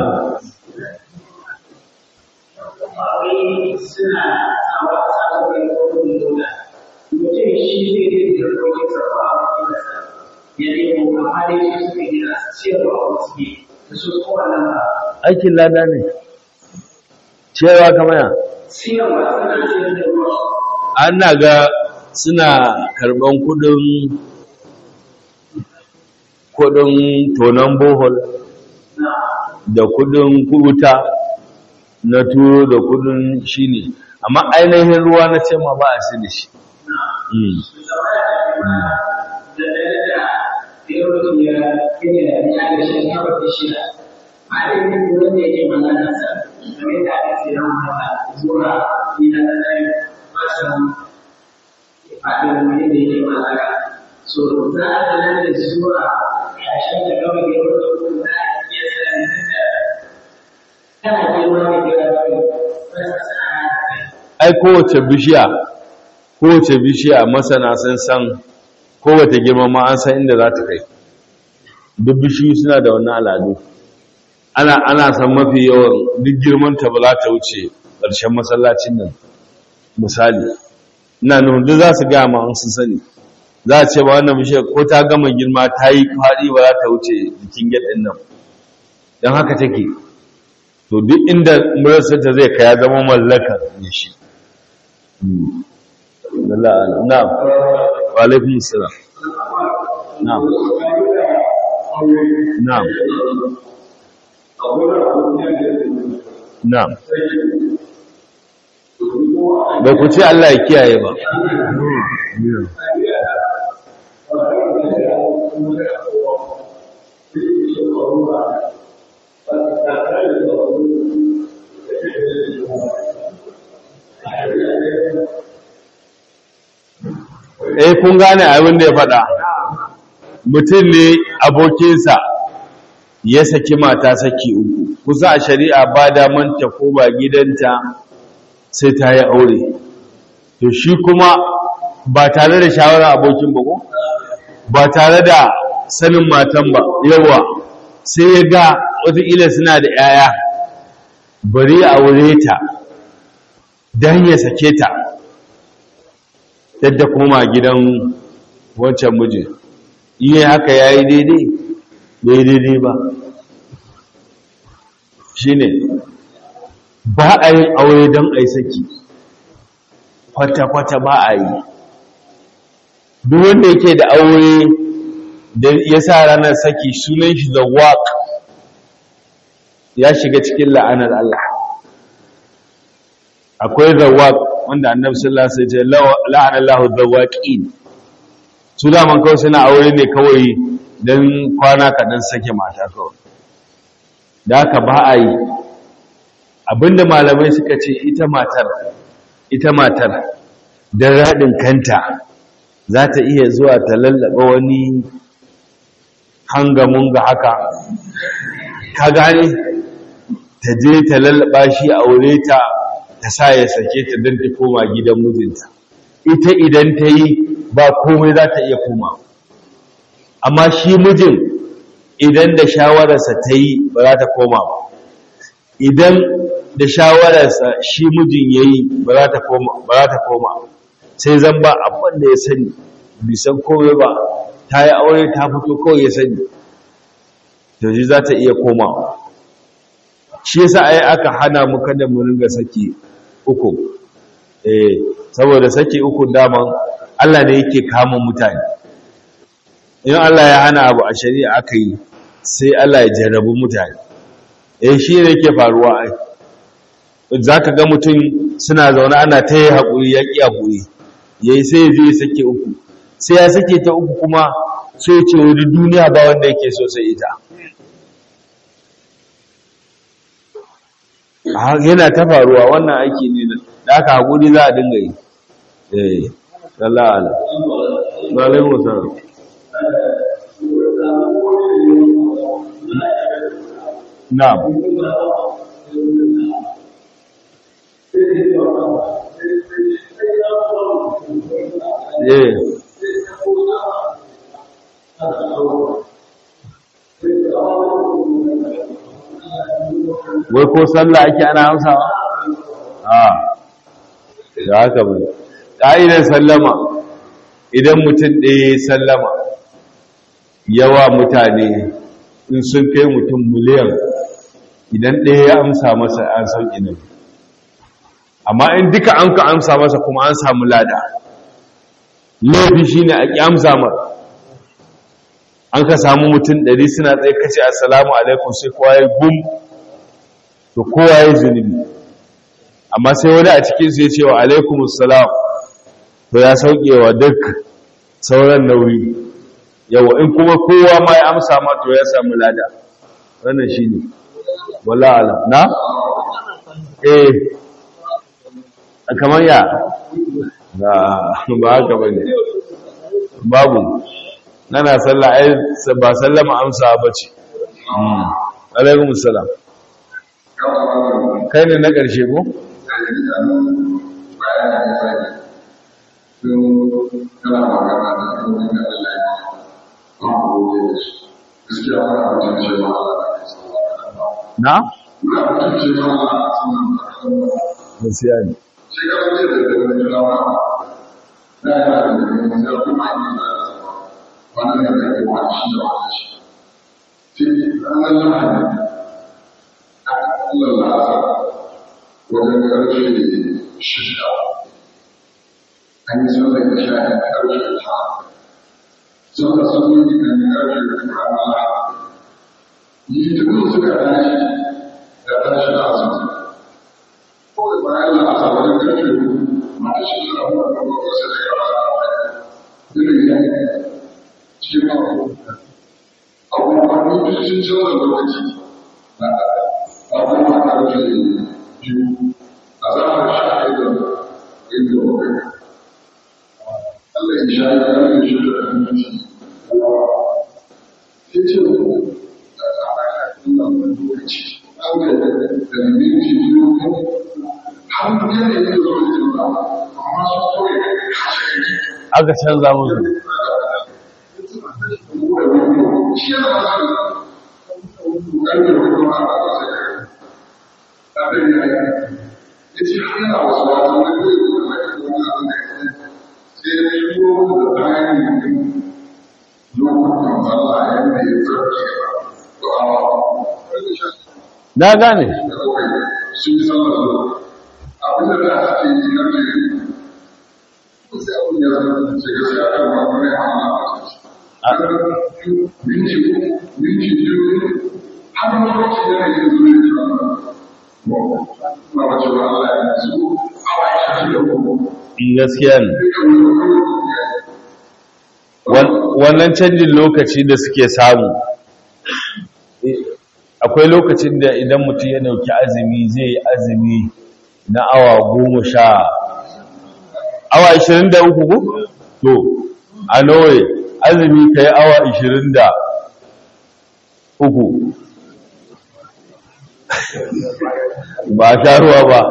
suna sawa sabon kodin dole mutum shi zai yi da kodin sarfa a wajensa ya nemo amma dai shi suka gina siyarwa wasu ne da su kowane ba aikin lada ne cewa kamar ya siyarwa suna siyar da ruwa ana ga suna karban kudin kudin tonon bohol na da kudin kubuta na turo da kudin shi ne amma ainihin ruwa na ce ma ba a si da shi Mm. su zama da kuma da dare da yau ya kene da ya ga shi ya wata shida a da yin wurin da yake magana sa game da ake siyan mata zuwa gida na ɗaya wasan faɗin wani da yake magana so za a da nan da zuwa ƙarshen da gaba da yau da kuma za a iya sanin da kana girma da gida da wasu sana'a da kai ai kowace bishiya kowace bishiya masana sun san kowace girma ma an san inda za ta kai duk bishiyu suna da wannan al'adu ana ana san mafi yawan duk girman ta ba za ta wuce ƙarshen masallacin nan misali ina nufin duk za su gaya ma an sun sani za a ce ba wannan bishiyar ko ta gama girma ta yi faɗi ba za ta wuce jikin gyaɗin nan don haka take to duk inda murarsa zai kaya zama mallakar ne shi na'am wa alaikun salam na'am na'am na'am ba ku ce Allah ya kiyaye ba eh kun gane abin da ya faɗa mutum ne abokinsa ya saki mata saki uku kusa a shari'a ba daman ta ko ba gidanta sai ta yi aure to shi kuma ba tare da shawarar abokin ba ko ba tare da sanin matan ba yawa sai ya ga wataƙila suna da 'ya'ya bari a aure ta don ya sake ta yadda koma gidan wancan mijin iya haka ya yi daidai bai daidai ba shi ne ba a yin aure don a yi saki kwata-kwata ba a yi duk wanda yake da aure da ya sa ranar saki sunan shi da waƙ ya shiga cikin la'anar Allah akwai zawaq wanda annabi sallallahu alaihi wasallam ya ce la'ana Allahu zawaqin su da man kawai suna aure ne kawai dan kwana kadan sake mata kawai da haka ba a yi abinda malamai suka ce ita matar ita matar dan radin kanta za ta iya zuwa ta lallaba wani hangamun ga haka ka gane ta je ta lallaba shi aure ta ta sa ya sake ta don ta koma gidan mijinta ita idan ta yi ba komai za ta iya koma amma shi mijin idan da shawararsa ta yi ba za ta koma ba idan da shawararsa shi mijin ya yi ba za ta koma sai zan ba abin da ya sani bisan komai ba ta yi aure ta fito kawai ya sani to shi za ta iya komawa shi yasa ai aka hana mu kada mu ringa saki uku eh saboda saki uku daman Allah ne yake kama mutane in Allah ya hana abu a shari'a aka yi sai Allah ya jarrabu mutane eh shi ne yake faruwa ai zaka ga mutum suna zaune ana ta yi haƙuri ya ƙi haƙuri yayi sai ya je ya sake uku sai ya sake ta uku kuma sai ce wani duniya ba wanda yake so sai ita yana ta faruwa wannan aiki ne da aka haƙuri za a dinga yi eh sallallahu alaihi wa alaihi wasallam na'am eh wai ko sallah ake ana amsawa a da haka ba ƙa'idar sallama idan mutum ɗaya sallama yawa mutane in sun kai mutum miliyan idan ɗaya ya amsa masa an sauƙi ne amma in duka an ka amsa masa kuma an samu lada laifi shi ne a ƙi amsa mara an ka samu mutum ɗari suna tsaye kace assalamu alaikum sai kowa ya gum to kowa ya zunubi amma sai wani a cikinsu ya ce wa alaikumussalam to ya saukewa duk sauran nauyi yawa in kuma kowa ma ya amsa ma to ya samu lada wannan shi ne wala alam na? eh kamar ya ba haka ba ne babu nana sallah ai ba sallama amsa ba ce alaikumussalam kai ne na ƙarshe ko? na? gaskiya ne wannan ne da ke wani shi da wani shi sai ranar lahadi a Allah la'asa wajen ƙarfe shida an yi sallar da sha ɗaya ƙarfe ta sallar sun yi kan ƙarfe da ranar lahadi yi duk suka tashi da tashi da asibiti kawai bayan la'asa wajen ƙarfe mata shi suna kuma kuma wasu da yawa irin yanki cikin abu abubuwan mutu sun canza lokaci na abubuwan ƙarfe biyu a zafin sha ɗaya da inda bakwai Allah ya sha ya ƙarfe shi da aminci ya ce a zafin wannan lokaci an ga da minti biyu har yanayin da zuwa canza amma su kawai aka canza musu na gane abin da za a ce yi na sai abin ya zama ce gaskiya kan wani hana minti minti biyu har lokaci yana yin zuwa ya jira na wace wa Allah ya su awa ya shi da kuma in gaskiya ne wannan canjin lokaci da suke samu akwai lokacin da idan mutum ya dauki azumi zai yi azumi na awa goma sha awa 23 ko? to a norway azumi ka yi awa 23 ba a sha ruwa ba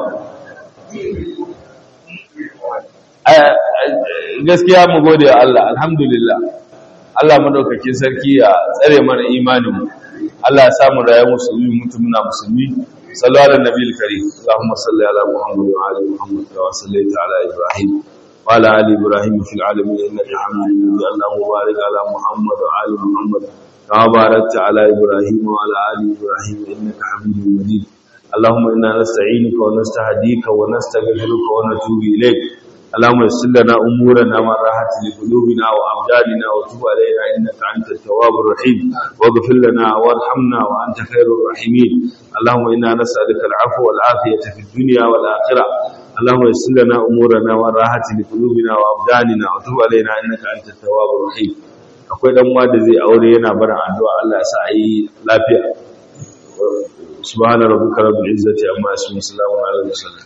gaskiya mu gode wa Allah alhamdulillah Allah madaukakin sarki ya tsare mana imaninmu Allah ya samu rayuwar musulmi mutum muna musulmi sallu ala nabiyil karim Allahumma salli ala Muhammad wa ali Muhammad wa sallaita ala Ibrahim wa ala ali Ibrahim fil alamin innaka Hamidum Majid Allahumma barik ala Muhammad wa ali Muhammad kama barakta ala Ibrahim wa ala ali Ibrahim innaka Hamidum Majid اللهم إنا نستعينك ونستهديك ونستغفرك ونتوب إليك اللهم يسر لنا امورنا من راحه لقلوبنا وابداننا وتب علينا انك انت التواب الرحيم واغفر لنا وارحمنا وانت خير الراحمين اللهم انا نسالك العفو والعافيه في الدنيا والاخره اللهم يسر لنا امورنا من راحه لقلوبنا وابداننا وتب علينا انك انت التواب الرحيم akwai dan uwa da zai aure yana barin addu'a Allah ya sa a yi lafiya subhana rabbika rabbil izzati amma yasifun salamun ala al-mursalin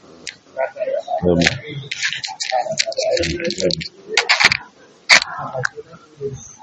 Amen. Thank you.